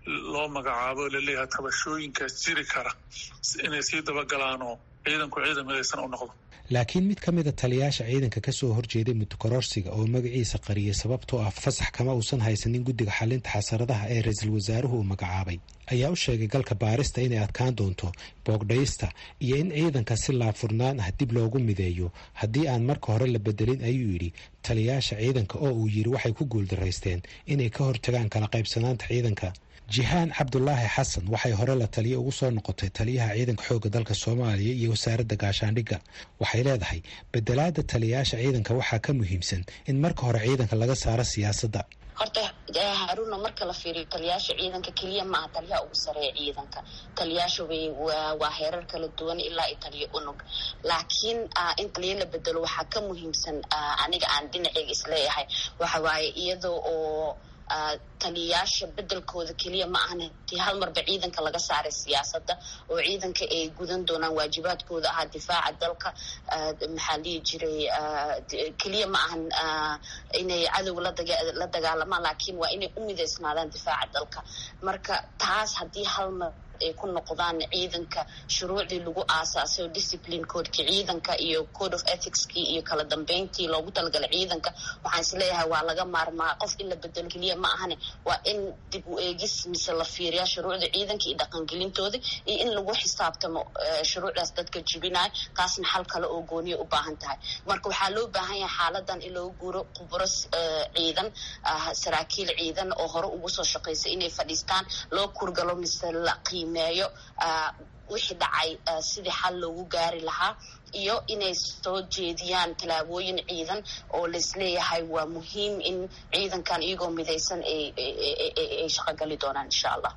loo magacaabo laleeyahay tabashooyinkaas jiri kara inay sii dabagalaanoo ciidanku ciidan midaysan u noqdo laakiin mid ka mida taliyaasha ciidanka ka soo horjeeday muddokororsiga oo magaciisa qariyay sababtoo ah fasax kama uusan haysanin guddiga xalinta xasaradaha ee ra-iisul wasaaruhu uu magacaabay ayaa u sheegay galka baarista inay adkaan doonto boogdhaysta iyo in ciidanka si laabfurnaan ah dib loogu mideeyo haddii aan marka hore la bedelin ayuu yidhi taliyaasha ciidanka oo uu yidhi waxay ku guuldaraysteen inay ka hortagaan kala qaybsanaanta ciidanka jihaan cabdulaahi xasan waxay hore la taliyo ugu soo noqotay taliyaha ciidanka xoogga dalka soomaaliya iyo wasaaradda gaashaandhigga waxay leedahay bedelaada taliyaasha ciidanka waxaa ka muhiimsan in marka hore ciidanka laga saaro siyaasadda horta haaruna marka la fiiriyo taliyaasha ciidanka keliya maaha taliyaha ugu sareeya ciidanka taliyaasha way waa heerar kala duwan ilaa i taliyo unug laakiin in taliya la bedelo waxaa ka muhiimsan aniga aan dhinaceyga isleeyahay waxa waaye iyada oo taliyayaasha bedelkooda keliya ma ahan tii hal marba ciidanka laga saaray siyaasadda oo ciidanka ay gudan doonaan waajibaadkooda ahaa difaaca dalka maxaa dhihi jiray keliya ma ahan inay cadow la dagaalamaan laakiin waa inay u midaysnaadaan difaaca dalka marka taas haddii hal mar ay ku noqdaan ciidanka shuruucdii lagu aasaasay oo discipline codeki ciidanka iyo code of ethicskii iyo kala dambeyntii loogu talagalay ciidanka waxaan isleeyahay waa laga maarmaa qof in la bedelo keliya ma ahane waa in dib u eegis mise la fiiriyaa shuruucda ciidanka iyo dhaqangelintooda iyo in lagu xisaabtamo shuruucdaas dadka jibinaya taasna xal kale oo gooniya u baahan tahay marka waxaa loo baahan yahay xaaladan in loo guuro khubro ciidan saraakiil ciidan oo hore ugu soo shaqaysay inay fadhiistaan loo kurgalo mise la qiimeeyo wixii dhacay sidii xal loogu gaari lahaa iyo inay soo jeediyaan tallaabooyin ciidan oo laisleeyahay waa muhiim in ciidankan iyagoo midaysan ay shaqogali doonaan insha allah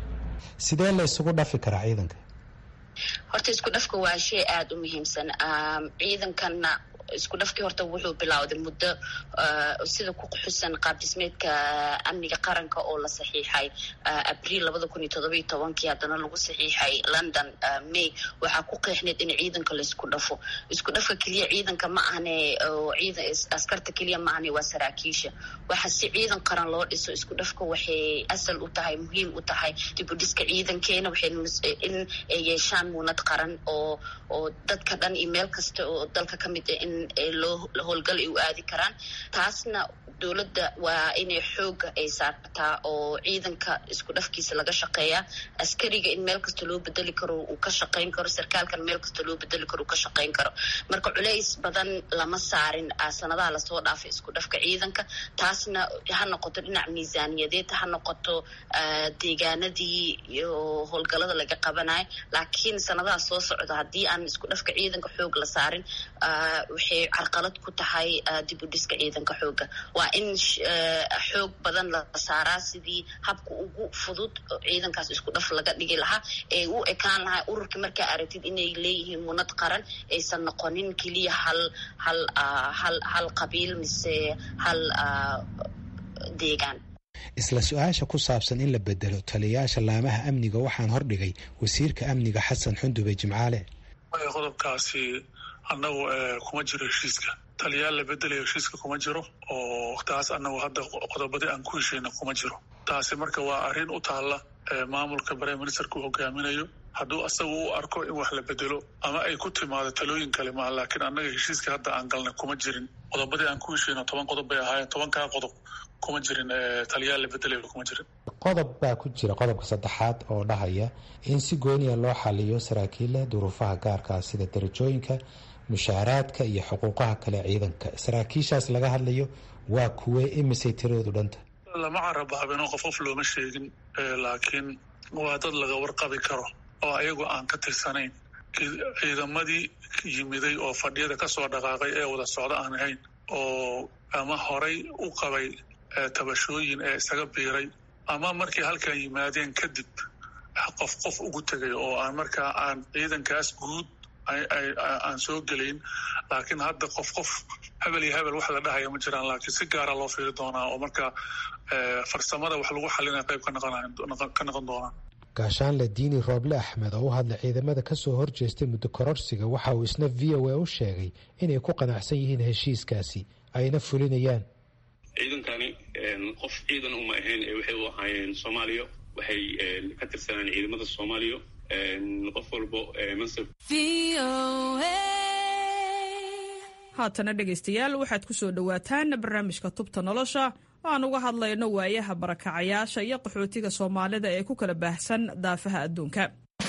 sidee la isugu dhafi karaa ciidanka horta isku dhafka waa shay aada u muhiimsan ciidankanna isku dhafkii horta wuxuu bilowday muddo sida ku xusan qaab dhismeedka amniga qaranka oo la saxiixay abriil labada kun iyo todoba iyo tobankii haddana lagu saxiixay london may waxaa ku qeexneed in ciidanka laisku dhafo isku dhafka keliya ciidanka ma ahne ciidan askarta keliya ma ahne waa saraakiisha waxa si ciidan qaran loo dhiso isku dhafka waxay asal u tahay muhiim u tahay dib u dhiska ciidankeena waxay in ay yeeshaan muunad qaran oo oo dadka dhan iyo meel kasta oo dalka ka mid ah in loo howlgal ay u aadi karaan taasna dowladda waa inay xooga ay saartaa oo ciidanka isku dhafkiisa laga shaqeeyaa askariga in meel kasta loo bedeli karo uu ka shaqayn karo sarkaalkan meel kasta loo bedeli karo uu ka shaqayn karo marka culays badan lama saarin sanadaha lasoo dhaafay isku dhafka ciidanka taasna ha noqoto dhinac miisaaniyadeed ha noqoto deegaanadii iyo howlgalada laga qabanayo laakiin sanadaha soo socda haddii aan isku dhafka ciidanka xoog la saarin waxay carqalad ku tahay dib u dhiska ciidanka xooga waa in xoog badan la saaraa sidii habka ugu fudud ciidankaas isku dhaf laga dhigi lahaa ee u ekaan lahaa ururka markaa aragtid inay leeyihiin munad qaran aysan noqonin keliya hal hal hal hal qabiil mise hal deegaan isla su-aasha ku saabsan in la bedelo taliyayaasha laamaha amniga waxaan hordhigay wasiirka amniga xasan xundube jimcaale qodobkaasi annagu kuma jiro heshiiska taliyaal la bedelayo heshiiska kuma jiro oo taas annagu hadda qodobadii aan ku heshayna kuma jiro taasi marka waa arrin u taalla maamulka prime ministerka uu hogaaminayo hadduu asagu u arko in wax la bedelo ama ay ku timaado talooyin kale maa laakiin annaga heshiiska hadda aan galnay kuma jirin qodobadii aan ku heshayno toban qodob bay ahaayeen tobankaa qodob kuma jirin taliyaal la bedelayo kuma jirin qodob baa ku jira qodobka saddexaad oo dhahaya in si gooniya loo xaliyo saraakiilla duruufaha gaarkaa sida darajooyinka mushaaraadka iyo xuquuqaha kale ciidanka saraakiishaas laga hadlayo waa kuwee imisay tiradoodu dhanta lama carabaabino qof qof looma sheegin laakiin waa dad laga warqabi karo oo ayagu aan ka tirsanayn ciidamadii yimiday oo fadhiyada kasoo dhaqaaqay ee wada socdo aan ahayn oo ama horay u qabay tabashooyin ee isaga biiray ama markay halkan yimaadeen kadib qof qof ugu tegay oo aan markaa aan ciidankaas guud aan soo gelayn laakiin hadda qof qof hebel iyo hebel wax la dhahaya ma jiraan laakiin si gaara loo fiiri doonaa oo markaa farsamada wax lagu xalinaya qayb ka noqon doonaa gaashaanle diini rooble axmed oo u hadlay ciidamada kasoo horjeestay muddo kororsiga waxa uu isna v o a u sheegay inay ku qanacsan yihiin heshiiskaasi ayna fulinayaan ciidankani qof ciidan uma ahayn ee waxay u ahaayeen soomaaliya waxay ka tirsanaan ciidamada soomaaliya qof walbo mansab haatana dhegaystayaal waxaad ku soo dhowaataan barnaamijka tubta nolosha oo aan uga hadlayno waayaha barakacayaasha iyo qaxootiga soomaalida ee ku kala baahsan daafaha adduunka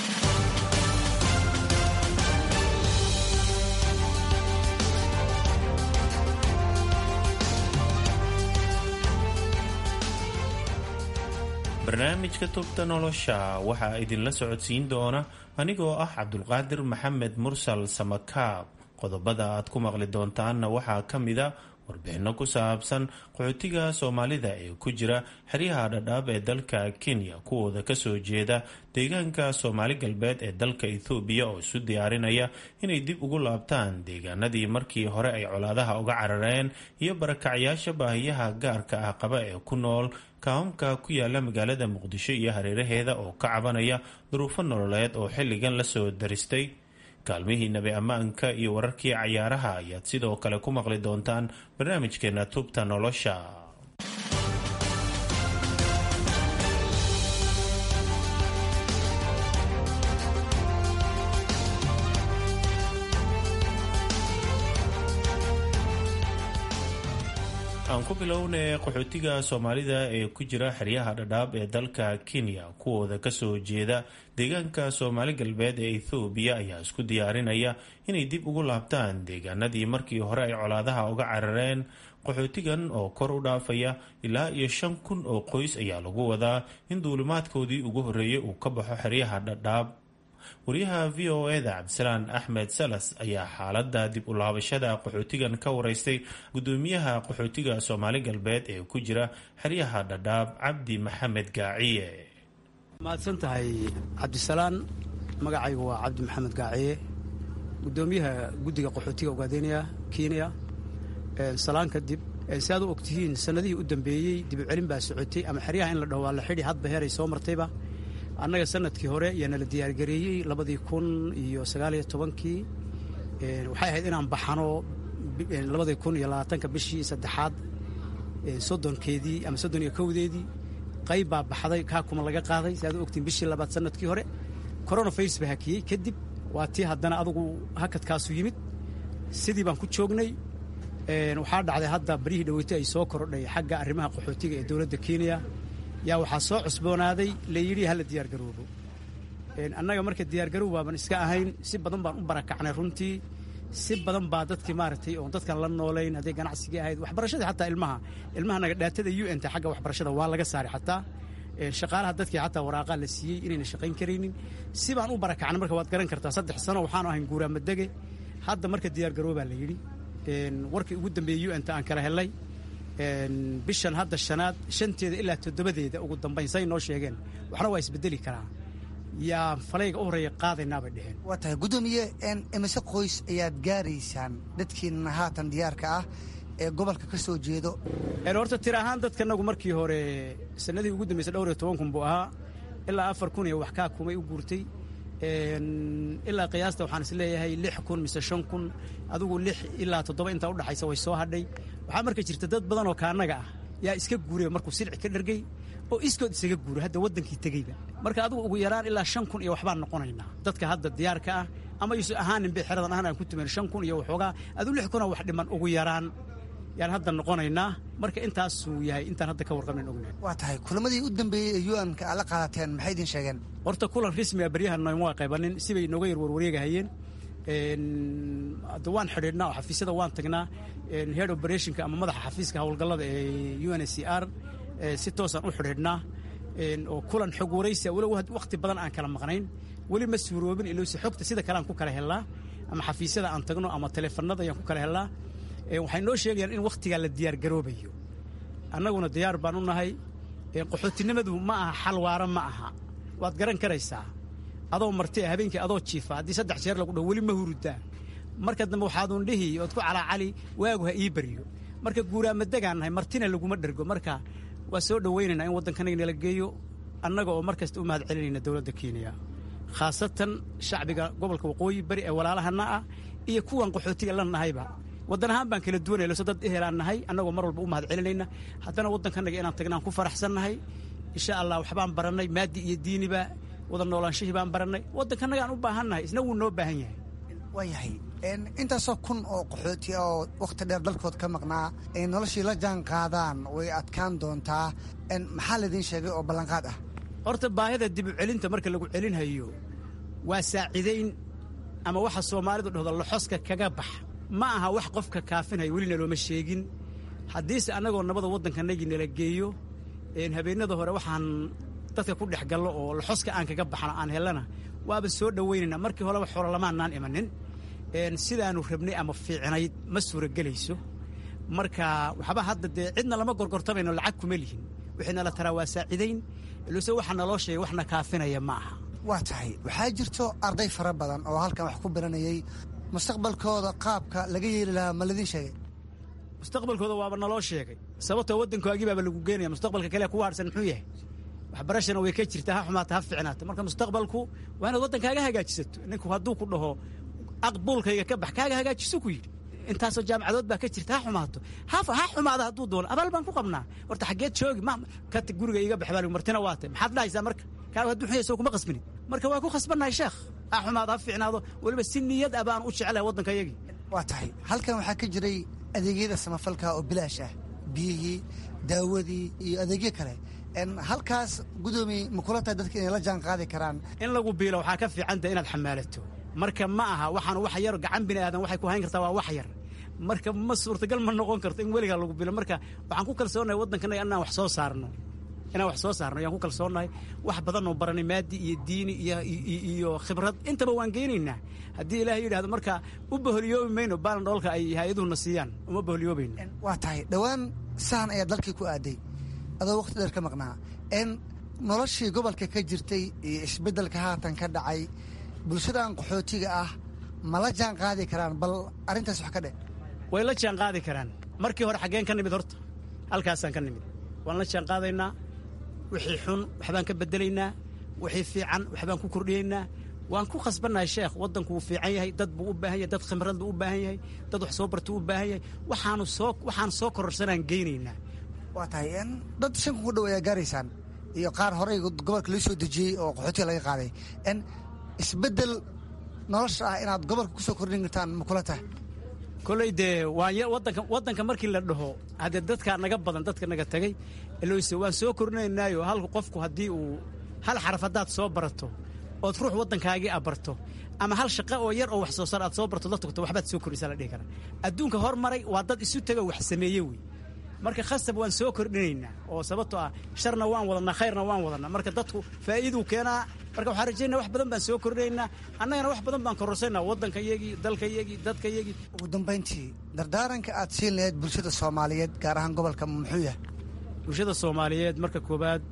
barnaamijka tubta nolosha waxaa idinla socodsiin doona anigoo ah cabdulqaadir maxamed mursal samakaab qodobada aad ku maqli doontaanna waxaa ka mida warbixinno ku saabsan qaxootiga soomaalida ee ku jira xeryaha dhadhaab ee dalka kenya kuwooda kasoo jeeda deegaanka soomaali galbeed ee dalka ethoobiya oo isu diyaarinaya inay dib ugu laabtaan deegaanadii markii hore ay colaadaha uga carareen iyo barakacyaasha baahiyaha gaarka ah qaba ee ku nool kaamamka ku yaala magaalada muqdisho iyo hareeraheeda oo ka cabanaya duruufo nololeed oo xilligan lasoo daristay kaalmihii nabi ammaanka iyo wararkii cayaaraha ayaad sidoo kale ku maqli doontaan barnaamijkeena tubta nolosha aan ku bilownay qaxootiga soomaalida ee ku jira xeryaha dhadhaab ee dalka kenya kuwooda kasoo jeeda deegaanka soomaali galbeed ee ethoobiya ayaa isku diyaarinaya inay dib ugu laabtaan deegaanadii markii hore ay colaadaha uga carareen qaxootigan oo kor u dhaafaya ilaa iyo shan kun oo qoys ayaa lagu wadaa in duulimaadkoodii ugu horreeyay uu ka baxo xeryaha dhadhaab wariyaha v o eda cabdisalaan axmed salas ayaa xaalada dib u laabashada qaxootigan ka wareystay gudoomiyaha qaxootiga soomaali galbeed ee ku jira xeryaha dhadhaab cabdi maxamed gaaciye mahadsan tahay cabdisalaan magacaygu waa cabdi maxamed gaaciye gudoomiyaha guddiga qaxootiga ogaadeynaya kenya salaan kadib si aad u ogtihiin sanadihii u dambeeyey dibucelin baa socotay ama xeryaha in la dhaho waa la xidhi hadba heeray soo martayba annaga sanadkii hore ayaa nala diyaargareeyey labadii kun iyo sagaaliyo tobankii waxay ahayd inaan baxano labadii kun iyo labaatanka bishii saddexaad soddonkeedii ama soddon iyo kowdeedii qayb baa baxday kaa kuma laga qaaday si aad u ogtiin bishii labaad sanadkii hore coronavirus baa hakiyey kadib waa tii haddana adugu hakadkaasu yimid sidii baan ku joognay waxaa dhacday hadda barihii dhaweyto ay soo korodhay xagga arrimaha qaxootiga ee dowladda kenya yaa waxaa soo cusboonaaday layidhi hala diyaargaroobo annaga marka diyaargarow baaban iska ahayn si badan baan u barakacnay runtii si badan baa dadkii maaragtay oon dadkan la noolayn hadday ganacsigii ahayd waxbarashadii xataa ilmaha ilmaha naga dhaatada u n ta xagga waxbarashada waa laga saaray xataa shaqaalaha dadkii xataa waraaqaa la siiyey inayna shaqayn karaynin si baan u barakacnay marka waad garan kartaa saddex sano waxaanu ahayn guuraamadege hadda marka diyaargaroobaa la yidhi warkii ugu dambeeyey u n ta aan kala helay bishan hadda shanaad shanteeda ilaa toddobadeeda ugu dambayn say noo sheegeen waxna waa isbedeli karaa yaa falayga u horreeya qaadaynaabay dheheen waa tahay guddoomiye imise qoys ayaad gaaraysaan dadkiinna haatan diyaarka ah ee gobolka ka soo jeedo horta tir ahaan dadkanagu markii hore sanadihii ugu dambeysay dhowr iyo toban kun buu ahaa ilaa afar kun iyo wax kaa kumay u guurtay ilaa qiyaasta waxaan is leeyahay lix kun mise shan kun adigu lix ilaa toddoba intaa udhaxaysa way soo hadhay waxaa marka jirta dad badan oo kaanaga ah yaa iska guuraya markuu silci ka dhargay oo iskood isaga guuray hadda waddankii tegeyba marka adigu ugu yaraan ilaa shan kun iyo waxbaan noqonaynaa dadka hadda diyaarka ah ama yuusan ahaanin bay xeradan ahaan aan ku tumayn shan kun iyo waxoogaa adigu lix kuna wax dhiman ugu yaraan yaan hadda noqonaynaa marka intaasuu yahay intaan hadda ka warqabnayn ognahay waa tahay kulamadii u dambeeyey ee un-ka aad la qaadateen maxay idin sheegeen horta kulan rasmi a baryahan nooma qaybanin sibay nooga yar warwareegahayeen waan xidhiidhnaa oo xafiisyada waan tagnaa head operationka ama madaxa xafiiska howlgallada ee u n c r si toosaan u xidhiidhnaa oo kulan xog waraysia walow wakhti badan aan kala maqnayn weli ma suuroobin ilowse xogta sida kale aan ku kala helnaa ama xafiisyada aan tagno ama teleefanada ayaan ku kala helnaa waxay noo sheegayaan in wakhtigaa la diyaargaroobayo annaguna diyaar baan u nahay qaxootinimadu ma aha xal waara ma aha waad garan karaysaa adoo marti habeenkii adoo jiifa haddii saddex jeer lagu dhaho weli ma hurudaa marka dambe waxaadun dhihi ood ku calaacali waagu ha ii baryo marka guuraamadegaan nahay martina laguma dhergo marka waa soo dhowaynaynaa in waddankanaga nala geeyo annaga oo mar kasta u mahad celinayna dowladda kenya khaasatan shacbiga gobolka waqooyi bari ee walaalahana ah iyo kuwan qaxootiga la nahayba waddan ahaan baan kala duwanay lose dad ehelaan nahay annagoo mar walba u mahad celinayna haddana waddankanaga inaan tagnaan ku faraxsan nahay insha allah waxbaan barannay maadi iyo diiniba wada noolaanshihii baan barannay waddankanagaan u baahannahay isna wuu noo baahan yahay waa yahay intaasoo kun oo qaxooti oo wakhti dheer dalkood ka maqnaa ay noloshii la jaan qaadaan way adkaan doontaa maxaa laydin sheegay oo ballanqaad ah horta baahida dib u celinta marka lagu celinhayo waa saacidayn ama waxa soomaalidu dhahdo laxoska kaga bax ma aha wax qofka kaafinaya welina looma sheegin haddiise annagoo nabada waddankanagii nala geeyo habeennada hore waxaan dadka ku dhex gallo oo laxoska aan kaga baxno aan hellana waaba soo dhowaynayna markii horeba xoolo lamaanaan imanin sidaanu rabnay ama fiicnayd ma suuragelayso marka waxba hadda dee cidna lama gorgortamayno lacag kuma lihin wixii nala taraa waa saacidayn ilose waxa naloo sheegay waxna kaafinaya ma aha waa tahay waxaa jirto arday fara badan oo halkan wax ku baranayay mustaqbalkooda qaabka laga yeeli lahaa ma ladin sheegay mustaqbalkooda waaba naloo sheegay sababtoo waddankoagii baaba lagu geenaya mustaqbalka kale ku haadhsan muxuu yahay waxbarashana way ka jirtaa ha xumaata ha fiicnaata marka mustaqbalku waa inaad waddankaaga hagaajisato ninku hadduu ku dhaho aqbuulkayga ka bax kaaga hagaajiso ku yidhi intaasoo jaamacadood baa ka jirta ha xumaato ha xumaada hadduu doono abaal baan ku qabnaa horta xaggeed joogi ma kati guriga iiga bax baa martina waa tay maxaad dhahaysaa marka kaaga hadduu xun yahay soo kuma qasbinin marka waa ku khasbannahay sheekh ha xumaado ha fiicnaado weliba si niyad ah baan u jecelahay waddanka yagii waa tahay halkan waxaa ka jiray adeegyada samafalka oo bilaash ah biyihii daawadii iyo adeegyo kale halkaas gudoomiye ma kula tahay dadka inay la jaan qaadi karaan in lagu biilo waxaa ka fiicanta inaad xamaalato marka ma aha waxaan wax yar gacan bini aadan waxay ku hayn kartaa waa wax yar marka ma suurtagal ma noqon karto in weligaa lagu bilo marka waxaan ku kalsoonahay waddankanaga inaan wax soo saarno inaan wax soo saarno ayaan ku kalsoonahay wax badan oo baranay maadi iyo diini iyo iyo khibrad intaba waan geynaynaa haddii ilaahay yidhahdo marka u baholyoobi mayno baalan dhoolka ay hay-aduhuna siiyaan uma baholyoobayno waa tahay dhowaan sahan ayaa dalkii ku aaday adoo wakhti dheer ka maqnaa n noloshii gobolka ka jirtay iyo isbeddelka haatan ka dhacay bulshadan qaxootiga ah ma la jaan qaadi karaan bal arrintaas wax ka dhe way la jaan qaadi karaan markii hore xaggeen ka nimid horta halkaasaan ka nimid waan la jaan qaadaynaa wixii xun waxbaan ka beddelaynaa wixii fiican waxbaan ku kordhiyaynaa waan ku khasbannahay sheekh waddanku wuu fiican yahay dad buu u baahan yahay dad khimrad buu u baahan yahay dad wax soo bartuu u baahan yahay waxaanu soo waxaan soo kororsanaan geynaynaa waa tahay dad shan kun ku dhow ayaa gaaraysaan iyo qaar horey gobolka loo soo dejiyey oo qaxootiga laga qaaday n isbeddel nolosha ah inaad gobolka ku soo kordhin kartaan ma kula tahay kolley dee waan waddanka waddanka markii la dhaho haddee dadkaa naga badan dadka naga tagay lose waan soo kordhinaynaayo halku qofku haddii uu hal xaraf haddaad soo barato ood ruux waddankaagii abarto ama hal shaqo oo yar oo wax soo saar aad soo barto la tugto waxbaad soo kordhisaa la dhihi karaa adduunka hormaray waa dad isu tago wax sameeye wey marka khasab waan soo kordhinaynaa oo sababto ah sharna waan wadanaa khayrna waan wadanaa marka dadku faa'iiduu keenaa marka waxaan rajaynaa wax badan baan soo kordhinaynaa annagana wax badan baan kororsaynaa waddanka iyagii dalka iyagii dadka iyagii ugu dambayntii dardaaranka aad siin lahayd bulshada soomaaliyeed gaar ahaan gobolka muxuu yahay bulshada soomaaliyeed marka koowaad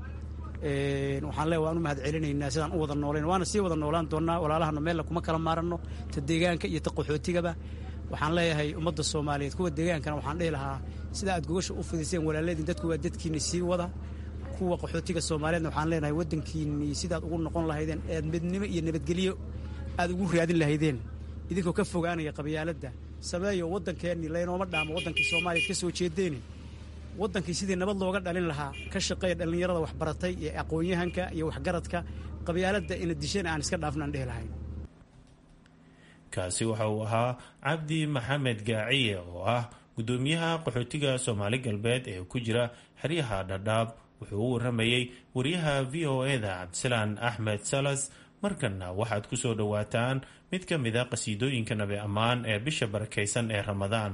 waxaan leeya waan u mahad celinaynaa sidaan u wada noolayn waana sii wada noolaan doonnaa walaalahana meella kuma kala maaranno ta deegaanka iyo ta qaxootigaba waxaan leeyahay ummadda soomaaliyeed kuwa deegaankana waxaan dhihi lahaa sida aad gogasha u fidiseen walaaladin dadku waa dadkiinni sii wada kuwa qaxootiga soomaaliyeedna waxaan leenahay waddankiinnii sidaad ugu noqon lahaydeen ead midnimo iyo nabadgelyo aad ugu raadin lahaydeen idinkoo ka fogaanaya qabyaaladda sameeyo waddankeennii laynooma dhaamo waddankii soomaaliyeed ka soo jeedeeni waddankii sidii nabad looga dhalin lahaa ka shaqeeya dhallinyarada waxbaratay iyo aqoon-yahanka iyo waxgaradka qabyaaladda ina disheen aan iska dhaafnaan dhihi lahayn kaasi waxa uu ahaa cabdi maxamed gaaciye oo ah gudoomiyaha qaxootiga soomaali galbeed ee ku jira xeryaha dhadhaab wuxuu u waramayey wariyaha v o e-da cabdisalaan axmed salas markanna waxaad ku soo dhowaataan mid ka mid a qasiidooyinka nabi ammaan ee bisha barakaysan ee ramadaan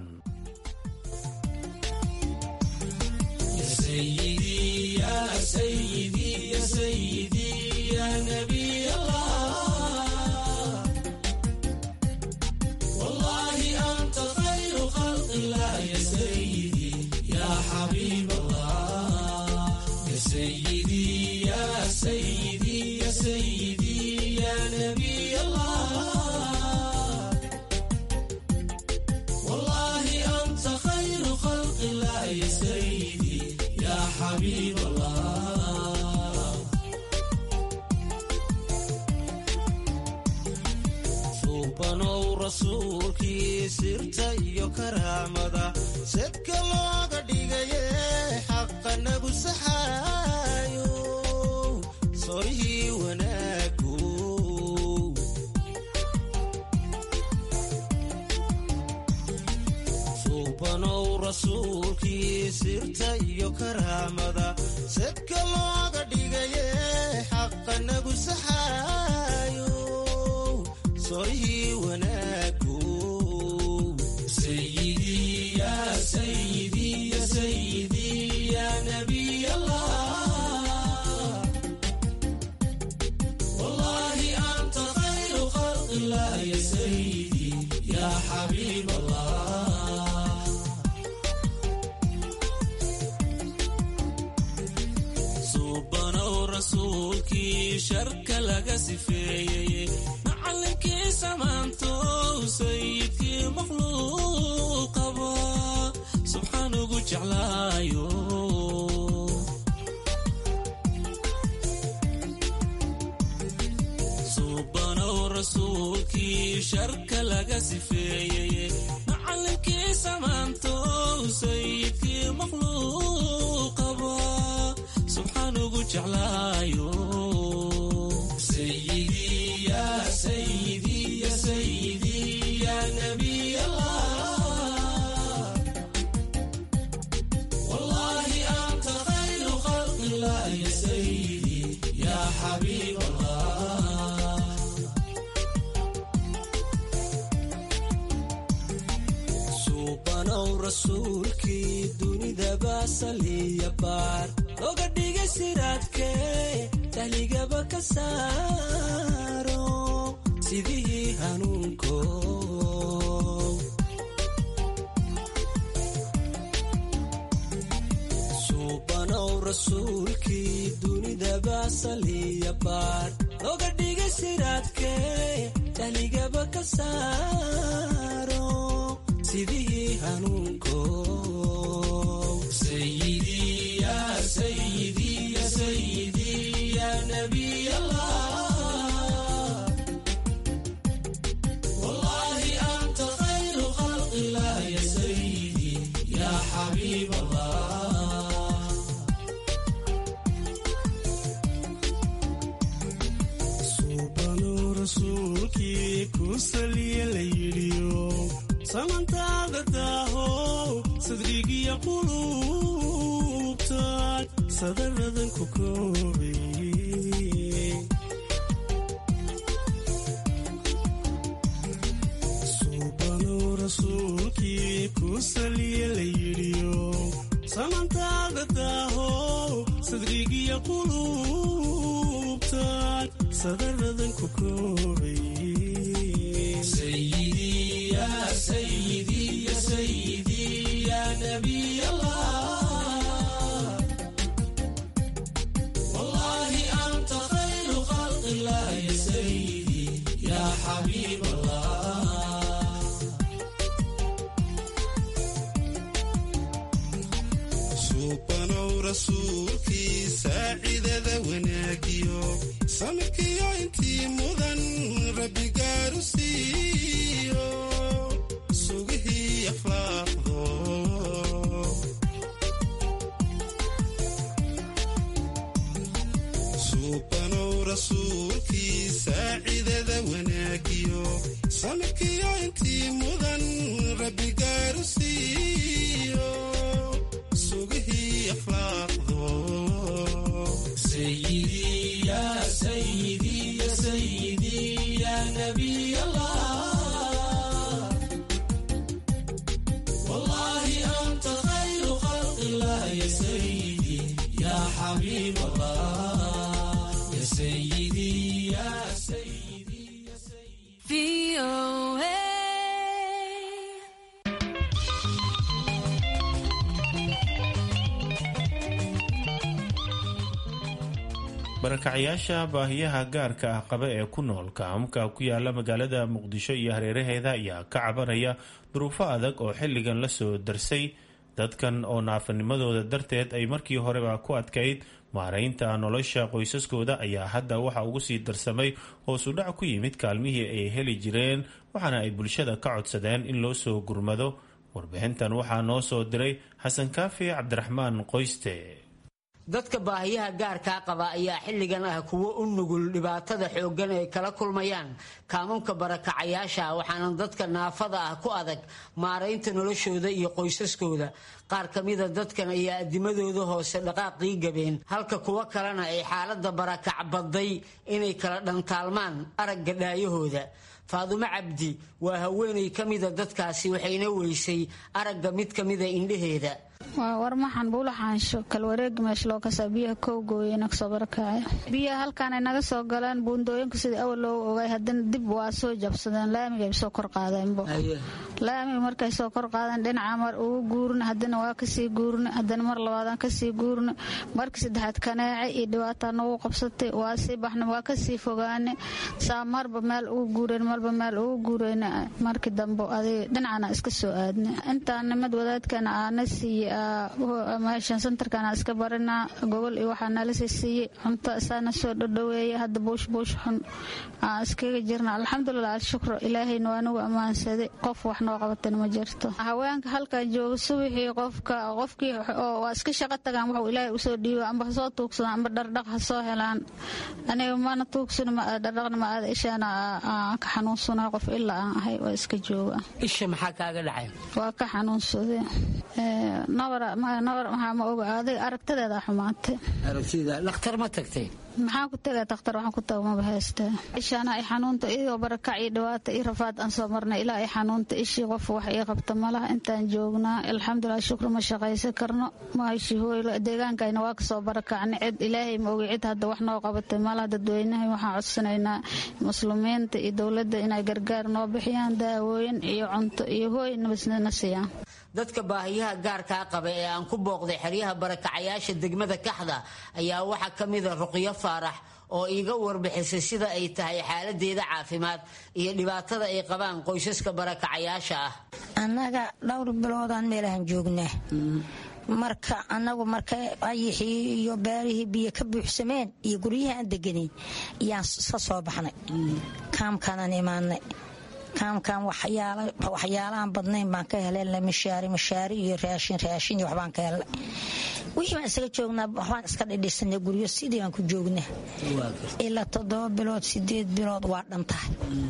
rasuulkii sirta iyo karaamada sadka looga dhigaye xaqa nagu saxaayo soorihii wanaagu suubanow rasuulkii sirta iyo karaamada sadka looga dhigaye xaqa nagu saxaayo soorihii wanaagu والله أنت خير خلق الله يا سيدي يا حبيب الله suubanow rasuulkii sharka laga sifeeyey macallinkii samaantow sayidkii makhluuqaba subxaan ugu jeclaayo suubanow rasuulkii sharka laga sifeeyey macallinkii samaantow sayidkii makhluuqaba subxaan ugu jeclaayo sayidii ya sayidii ya sayidii ya nabiy allah wallahi anta khayru khalqi illah ya sayidii ya xabiib allah suubanow rasuulkii dunidaba saliya baar oga dhiga siraadkee tahligaba ka saaro sidii hanuunko suubanow rasuulkii dunidaba saliya baar oga dhiga siraadkee tahligaba ka saaro sidii hanuunko sayidii ya sayidii ya sayidii ya nabiy allah wallahi anta khayru khalqi illah ya sayidii ya xabiib allah suubano rasuulkii ku saliya la yidhiyo samantaada daahow sadrigiya quluubtaad sadaradan ku koobay suubanow rasuulkii ku saliya la yidhiyo samantaada daahow sadrigiya quluubtaad sadaradan ku koobay sayidii ya sayidii ya sayidii ya nabiy allah wallahi anta khayru khalqi illah ya sayidii ya xabiib allah suubanow rasuulkii saacidada wanaagiyo samirkiyo intii mudan rabbi gaaru siiyo sugihii akhlaaqdo suubanow rasuulkii saacidada wanaagiyo samirkiyo intii mudan rabbi gaaru siiyo sugihii akhlaaqdo sayidii ya sayidii ya sayidii ya nabiy allah wallahi anta khayru khalqi illah ya sayidii ya xabiib allah ya sayidii ya sayidii ya sayidii barakacayaasha baahiyaha gaarka ah qaba ee ku nool kaamka ku yaala magaalada muqdisho iyo hareeraheeda ayaa ka cabanaya duruufo adag oo xilligan la soo darsay dadkan oo naafanimadooda darteed ay markii horeba ku adkayd maaraynta nolosha qoysaskooda ayaa hadda waxa ugu sii darsamay hoosudhac ku yimid kaalmihii ay heli jireen waxaana ay bulshada ka codsadeen in loo soo gurmado warbixintan waxaa noo soo diray xasan kaafi cabdiraxmaan qoyste dadka baahiyaha gaarkaa qaba ayaa xilligan ah kuwo u nugul dhibaatada xooggan ay kala kulmayaan kaamunka barakacayaasha waxaana dadka naafada ah ku adag maaraynta noloshooda iyo qoysaskooda qaar ka mida dadkan ayaa adimadooda hoose dhaqaaqii gabeen halka kuwo kalena ay xaalada barakac badday inay kala dhantaalmaan aragga dhaayahooda faadumo cabdi waa haweenay ka mida dadkaasi waxayna weysay aragga mid ka mida indhaheeda waa warmaxan buula xaansho kalwareegi meesha loo kasaa biyaha kowgooyena kasoo barakacay biyaha halkaanay naga soo galeen buundooyinku sidii awal loogu ogay haddana dib waa soo jabsadeen laamiga soo kor qaadeenbo laamiga markay soo kor qaadeen dhinaca mar ugu guurna haddana waa kasii guurna haddana mar labaadaan kasii guurna markii saddexaad kaneece iyo dhibaataa nagu qabsatay waa sii baxna waa kasii fogaane saa marba meel ugu guureen marba meel ugu guureyna markii dambe adig dhinacana iska soo aadna intaan nimad wadaadkana aana siiye meeshan santarkana iska barinaa gogol iyo waxaa nala siisiiyey cunto isaana soo dhodhoweeya hadda buush buush xun aan iskaga jirna alxamdulilah alshukru ilaahayna waa nagu ammaansaday qof wax noo qabatana ma jirto haweenka halkan jooga subaxii qofka qofkii waa iska shaqo tagaan wuxuu ilaahay usoo dhiibo amba hasoo tuugsadaan amba dhardhaq ha soo helaan aniga mana tuugsana dhardhaqna ma aada ishaana aan ka xanuunsana qof ilaa aan ahay waa iska jooga isha maxaa kaaga dhacay waa ka xanuunsaday nabar maxaa ma oga adig aragtadeeda xumaatay dhakhtar ma tagtay maxaan ku tagaa dakhtar waxaan ku taga maba haystaa ishaana ay xanuunta iyagoo barakac iyo dhibaata iyo rafaad aan soo marnay ilaa ay xanuunta ishii qof wax ii qabta malaha intaan joognaa alxamdulilah shukru ma shaqaysan karno maashi hooylo deegaankayna waa kasoo barakacnay cid ilaahay ma ogi cid hadda wax noo qabatay malaha dadweynahay waxaan codsanaynaa muslimiinta iyo dowladda inay gargaar noo bixiyaan daawooyin iyo cunto iyo hooy nabasnana siiyaan dadka baahiyaha gaarkaa qaba ee aan ku booqday xeryaha barakacayaasha degmada kaxda ayaa waxaa ka mida ruqyo faarax oo iiga warbixisay sida ay tahay xaaladeeda caafimaad iyo dhibaatada ay qabaan qoysaska barakacayaasha ah annaga dhowr biloodaan meelahan joognaa marka anagu marka ayixii iyo beerihii biyo ka buuxsameen iyo guryaha aan deganeyn ayaan ka soo baxnay kaamkaanaan imaanay kaamkan waxyaalaaan badnayn baan ka helay mishaari mishaari iyo raashin raashin iyo waxbaan ka helnay wixii baan isaga joognaa waxbaan iska dhidhisanay guryo sidii baan ku joognaa ilaa toddoba bilood sideed bilood waa dhan tahay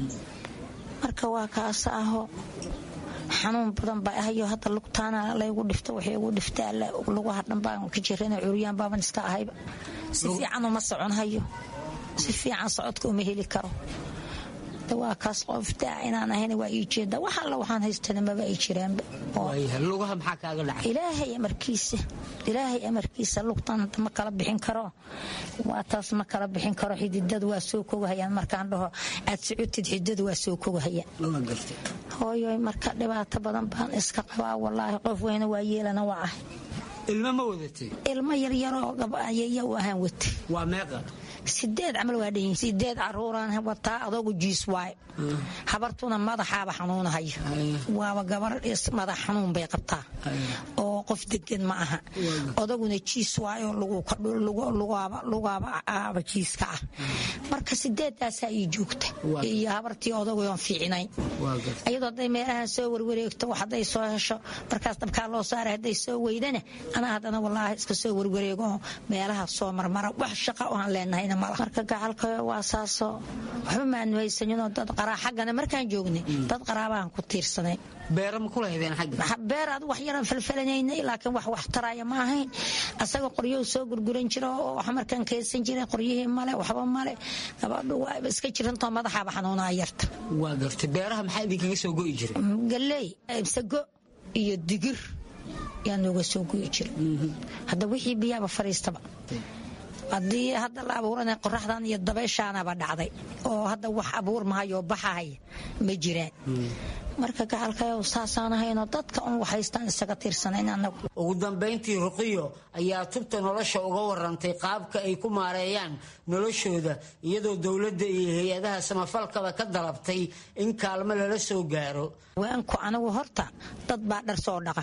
marka waa kaasa aho xanuun badan baa ahayo hadda lugtaana laygu dhifto waxay ugu dhiftaa lugaha dhan baan ka jirana curyaan baaban iska ahayba si fiican uma soconhayo si fiican socodka uma heli karo waa kaas qoftaa inaan ahayn waa ii jeeda wax alla waxaan haystana maba ay jiraanba lugaha maxaa kaaga dhacay ilaahay amarkiisa ilaahay amarkiisa lugtan ma kala bixin karo waa taas ma kala bixin karo xididadu waa soo kogahayaan markaan dhaho aad socotid xididadu waa soo kogahayaan hooyoy marka dhibaato badan baan iska qabaa walaahi qof weyna waa yeelana waa ah ilmo ma wadatay ilmo yaryaroo ayaya u ahaan watay waa meeqa sideed camal waa dhanyihin sideed caruuraan wataa adoogu jiis waay habartuna madaxaaba xanuunahayo waaba gabar madax xanuun bay qabtaa oo qof degan ma aha odaguna jiis waayo lugaaba aaba jiiska ah marka sideedaasaa ii joogta iyo habartii odagoon fiicnayn ayadoo hadday meelahan soo warwareegto hadday soo hesho markaas dabkaa loo saaray hadday soo weydana anaa haddana walaahi iska soo warwareego meelaha soo marmara wax shaqa oaan leenahayna marka gacalka waa saasoo waxba maanu haysaninoo dad qaraa xaggana markaan joognay dad qaraabahan ku tiirsanay beera ma kula hedeen xagga beer ad wax yaran falfalanaynay laakiin wax wax taraya ma ahayn asaga qoryohu soo gurguran jira oo wax markaan keensan jiray qoryihii male waxba male gabadhu waa iska jirantoo madaxaaba xanuunaa yarta waa gartay beeraha maxaa idinkaga soo go'i jiray galley sago iyo digir yaa nooga soo go'i jira hadda wixii biyaaba fariistaba haddii hadda la abuurana qoraxdan iyo dabayshaanaba dhacday oo hadda wax abuur mahayo baxahaya ma jiraan marka gacalkayow saasaan ahaynoo dadka un waxhaystaan isaga tiirsanayn anagu ugu dambayntii ruqiyo ayaa tubta nolosha uga warantay qaabka ay ku maareeyaan noloshooda iyadoo dowladda iyo hay-adaha samafalkaba ka dalabtay in kaalmo lala soo gaaro waanku anigu horta dad baa dhar soo dhaqa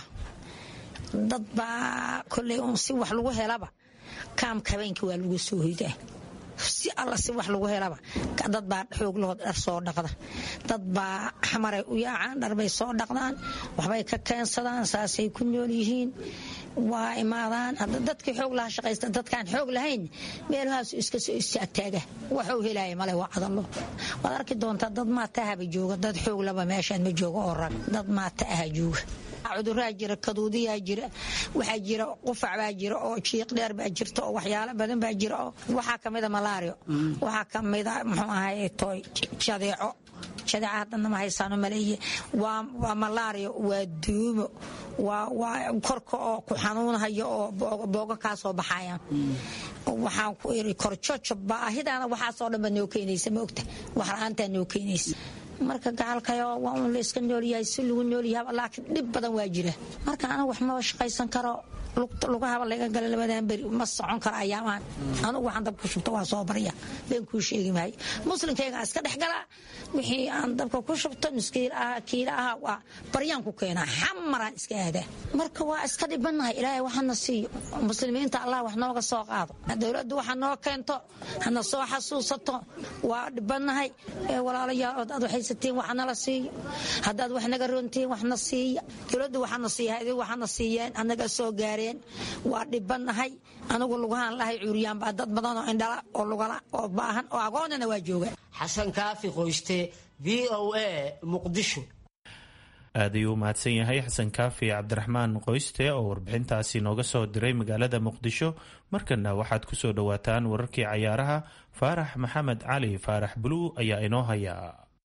dad baa koley un si wax lagu helaba kaamka habeenkii waa lagu soo hoydaa si alla si wax lagu helaba dad baa xooglahood dhar soo dhaqda dad baa xamaray u yaacaan dharbay soo dhaqdaan waxbay ka keensadaan saasay ku nool yihiin waa imaadaan dadkii xoog lahaa shaqaysta dadkaan xoog lahayn meelahaasu iska soo istaagtaaga waxuu helaya male waa cadalo waad arki doontaa dad maata ahaba jooga dad xoog laba meeshaan ma jooga oo rag dad maata aha jooga cuduraa jira kaduudiyaa jira waxaa jira qufac baa jira oo jiiq dheer baa jirta oo waxyaalo badan baa jira oo waxaa kamida malaario waxaa kamida muxuu ahay toy jadeeco jadeeca haddana ma haysaano maleeye waa malaario waa duumo waa korka oo ku xanuunhayo oo boogo kaa soo baxayaan waxaan ku iri korjojo baahidaana waxaasoo dhan baa noo keenaysa ma ogta wax la-aantaa noo keenaysa marka gacalkayo waa un la iska noolyahay si lagu noolyahay laakiin dhib badan waa jira marka anigu wax maba shaqaysan karo lugahaba laga gala labadan beri ma socon karo ayaamaan anugu waxaan dabka ku shubto waa soo barya been kuu sheegi maayo muslimkayga iska dhex galaa wixii aan dabka ku shubto nuskiil aha kiila aha waa baryaan ku keenaa xamaraan iska aadaa marka waa iska dhibanahay ilaahay waxana siiyo muslimiinta allah wax nooga soo qaado dowladdu waxa noo keento hana soo xasuusato waa dhibanahay walaalayaal odaad waxaysatiin wax nala siiyo haddaad wax naga roontiin waxna siiya dowladdu waxana siiya idin waxana siiyeen anaga soo gaareen waa dhibanahay anigu lugahaan lahay cuuriyaan baa dad badan oo indhala oo lugala oo baahan oo agoonana waa jooga xasan kaafi qoyste v o a muqdisho aad ayuu u mahadsan yahay xasan kaafi cabdiraxmaan qoyste oo warbixintaasi nooga soo diray magaalada muqdisho markana waxaad ku soo dhowaataan wararkii cayaaraha faarax maxamed cali faarax buluu ayaa inoo haya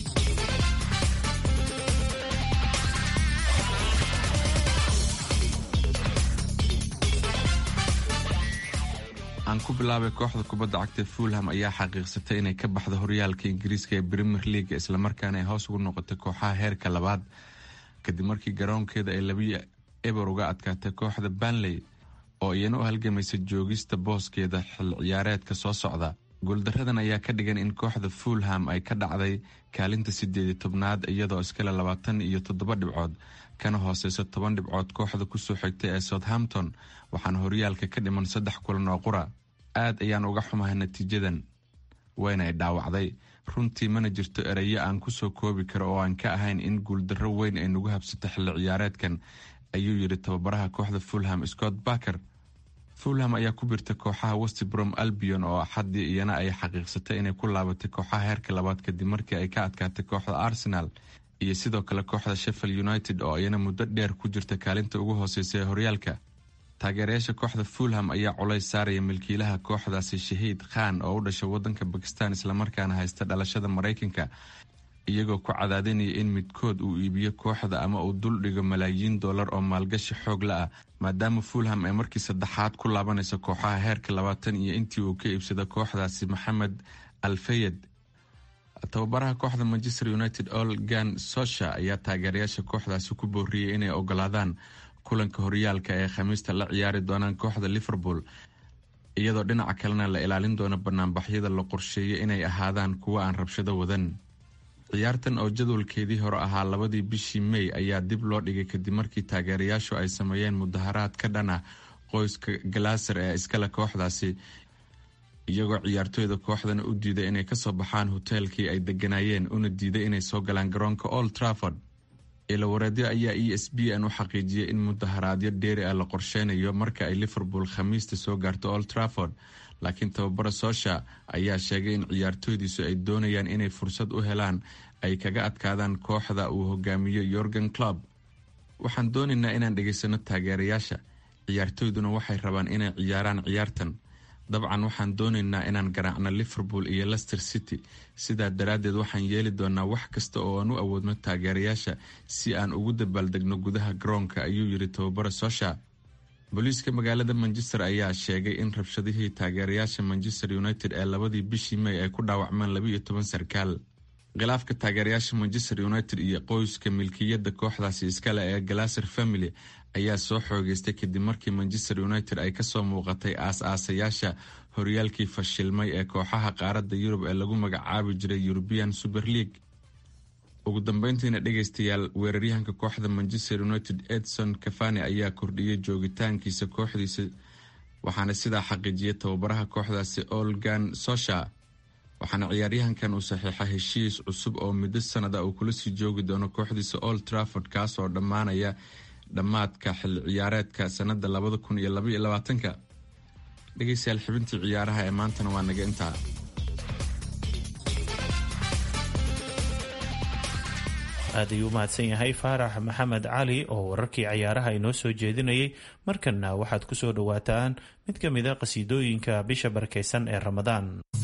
aan ku bilaabay kooxda kubadda cagta fulham ayaa xaqiiqsatay inay ka baxdo horyaalka ingiriiska ee premier leaga islamarkaana ay hoos ugu noqotay kooxaha heerka labaad kadib markii garoonkeeda ay labiyo eber uga adkaatay kooxda banley oo iyana u halgamaysa joogista booskeeda xil ciyaareedka soo socda guuldaradan ayaa ka dhigan in kooxda fulham ay ka dhacday kaalinta sideedi tobnaad iyadoo iskale labaatan iyo toddoba dhibcood kana hooseysa toban dhibcood kooxda kusoo xigtay ee southampton waxaana horyaalka ka dhiman saddex kulan oo qura aad ayaan uga xumahay natiijadan wayna ay dhaawacday runtii mana jirto erayo aan kusoo koobi karo oo aan ka ahayn in guuldarro weyn ay nagu habsato xilli ciyaareedkan ayuu yidhi tababaraha kooxda fulham scott barker fulham ayaa ku birta kooxaha westbrom albion oo axaddii iyana ay xaqiiqsatay inay ku laabatay kooxaha heerka labaad kadib markii ay ka adkaatay kooxda arsenal iyo sidoo kale kooxda sheffield united oo iyana muddo dheer ku jirta kaalinta ugu hooseysa ee horyaalka taageerayaasha kooxda fulham ayaa culays saaraya milkiilaha kooxdaasi shahiid khan oo u dhashay wadanka bakistan islamarkaana haysta dhalashada maraykanka iyagoo ku cadaadinaya in midkood uu iibiyo kooxda ama uu dul dhigo malaayiin dollar oo maalgashi xoog la ah maadaama fulham ay markii saddexaad ku laabanayso kooxaha heerka labaatan iyo intii uu ka iibsado kooxdaasi maxamed alfayed tababaraha kooxda manchester united olgan sosha ayaa taageerayaasha kooxdaasi ku booriyey inay ogolaadaan kulanka horyaalka ee khamiista la ciyaari doonaan kooxda liverpool iyadoo dhinaca kalena la ilaalin doono banaanbaxyada la qorsheeyay inay ahaadaan kuwo aan rabshado wadan ciyaartan oo jadwalkeedii hore ahaa labadii bishii mey ayaa dib loo dhigay kadib markii taageerayaashu ay sameeyeen mudaharaad ka dhan ah qoyska galaaser ee iskale kooxdaasi iyagoo ciyaartooyda kooxdana u diiday inay kasoo baxaan hoteelkii ay deganaayeen una diiday inay soo galaan garoonka old trafford ilawareedyo ayaa e s b n u xaqiijiyay in mudaharaadyo dheeri ah la qorsheynayo marka ay liverpool khamiista soo gaarto old trafford laakiin tababara soosha ayaa sheegay in ciyaartooydiisu ay doonayaan inay fursad u helaan ay kaga adkaadaan kooxda uu hogaamiyo yorgan club waxaan doonaynaa inaan dhegaysano taageerayaasha ciyaartooyduna waxay rabaan inay ciyaaraan ciyaartan dabcan waxaan doonaynaa inaan garaacno liverpool iyo lester city sidaa daraaddeed waxaan yeeli doonaa wax kasta oo aan u awoodno taageerayaasha si aan ugu dabaaldegno gudaha garoonka ayuu yidhi tababara sosha booliiska magaalada manchester ayaa sheegay in rabshadihii taageerayaasha manchester united ee labadii bishii may ay ku dhaawacmeen labaiyo toban sarkaal khilaafka taageerayaasha manchester united iyo qoyska milkiyadda kooxdaasi iskale ee galaser family ayaa soo xoogeystay kadib markii manchester united ay kasoo muuqatay aas-aasayaasha horyaalkii fashilmay ee kooxaha qaaradda yurub ee lagu magacaabi jiray european super league ugu dambeyntiina dhegeystayaal weeraryahanka kooxda manchester united edson cafani ayaa kordhiyey joogitaankiisa kooxdiisa waxaana sidaa xaqiijiyay tababaraha kooxdaasi olgan sosha waxaana ciyaaryahankan uu saxiixa heshiis cusub oo muddo sanada uu kula sii joogi doono kooxdiisa old trafford kaasoo dhammaanaya dhammaadka xilli ciyaareedka sanada labada kun iyo labaiyo labaatanka dhegeystayaal xibintii ciyaaraha ee maantana waa naga intaa aad ayuu u mahadsan yahay faarax maxamed cali oo wararkii cayaaraha inoo soo jeedinayay markanna waxaad ku soo dhowaataan mid ka mida qasiidooyinka bisha barakaysan ee ramadaan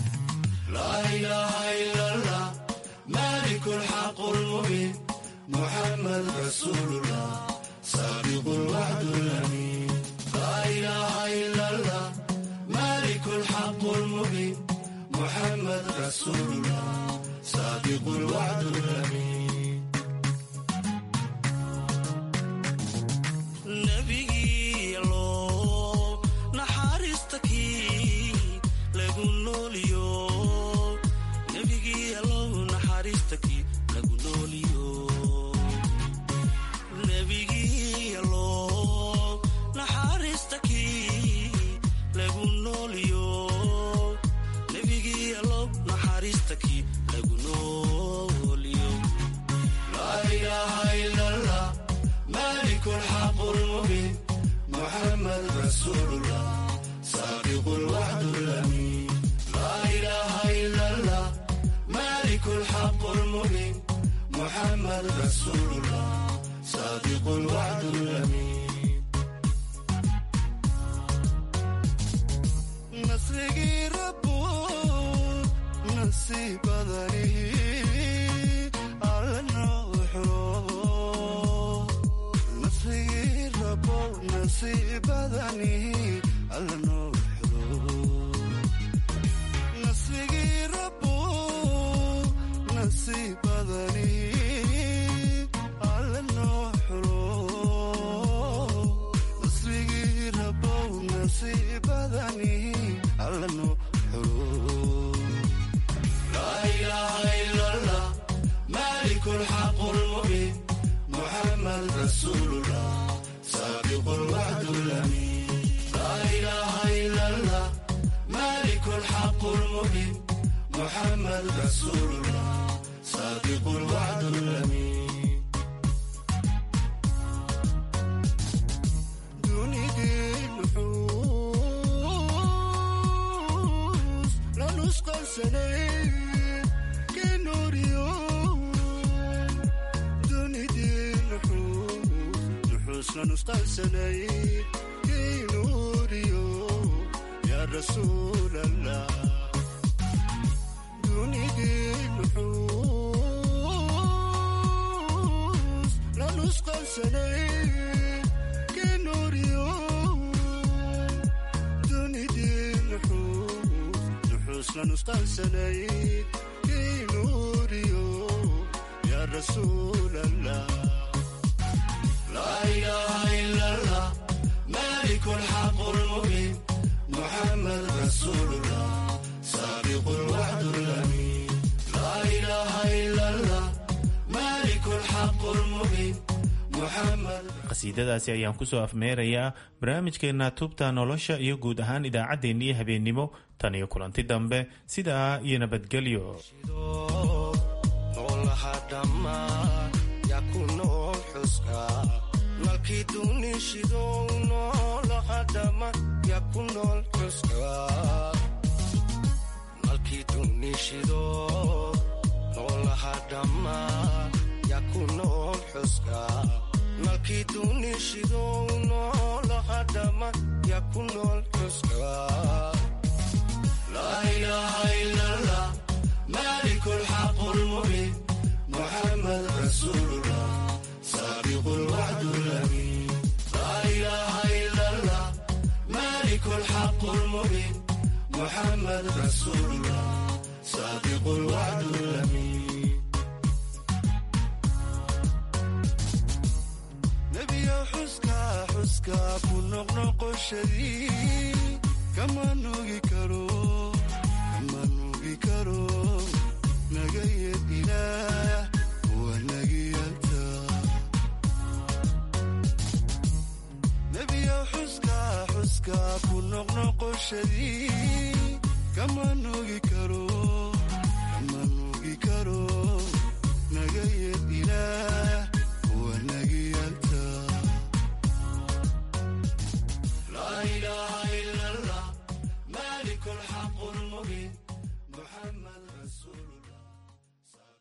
qasiidadaasi ayaan kusoo afmeerayaa barnaamijkeena tubta nolosha iyo guud ahaan idaacaddeenniyo habeennimo tan iyo kulanti dambe sidaa iyo nabadgelyo ku noq noloshadii kama nugi karo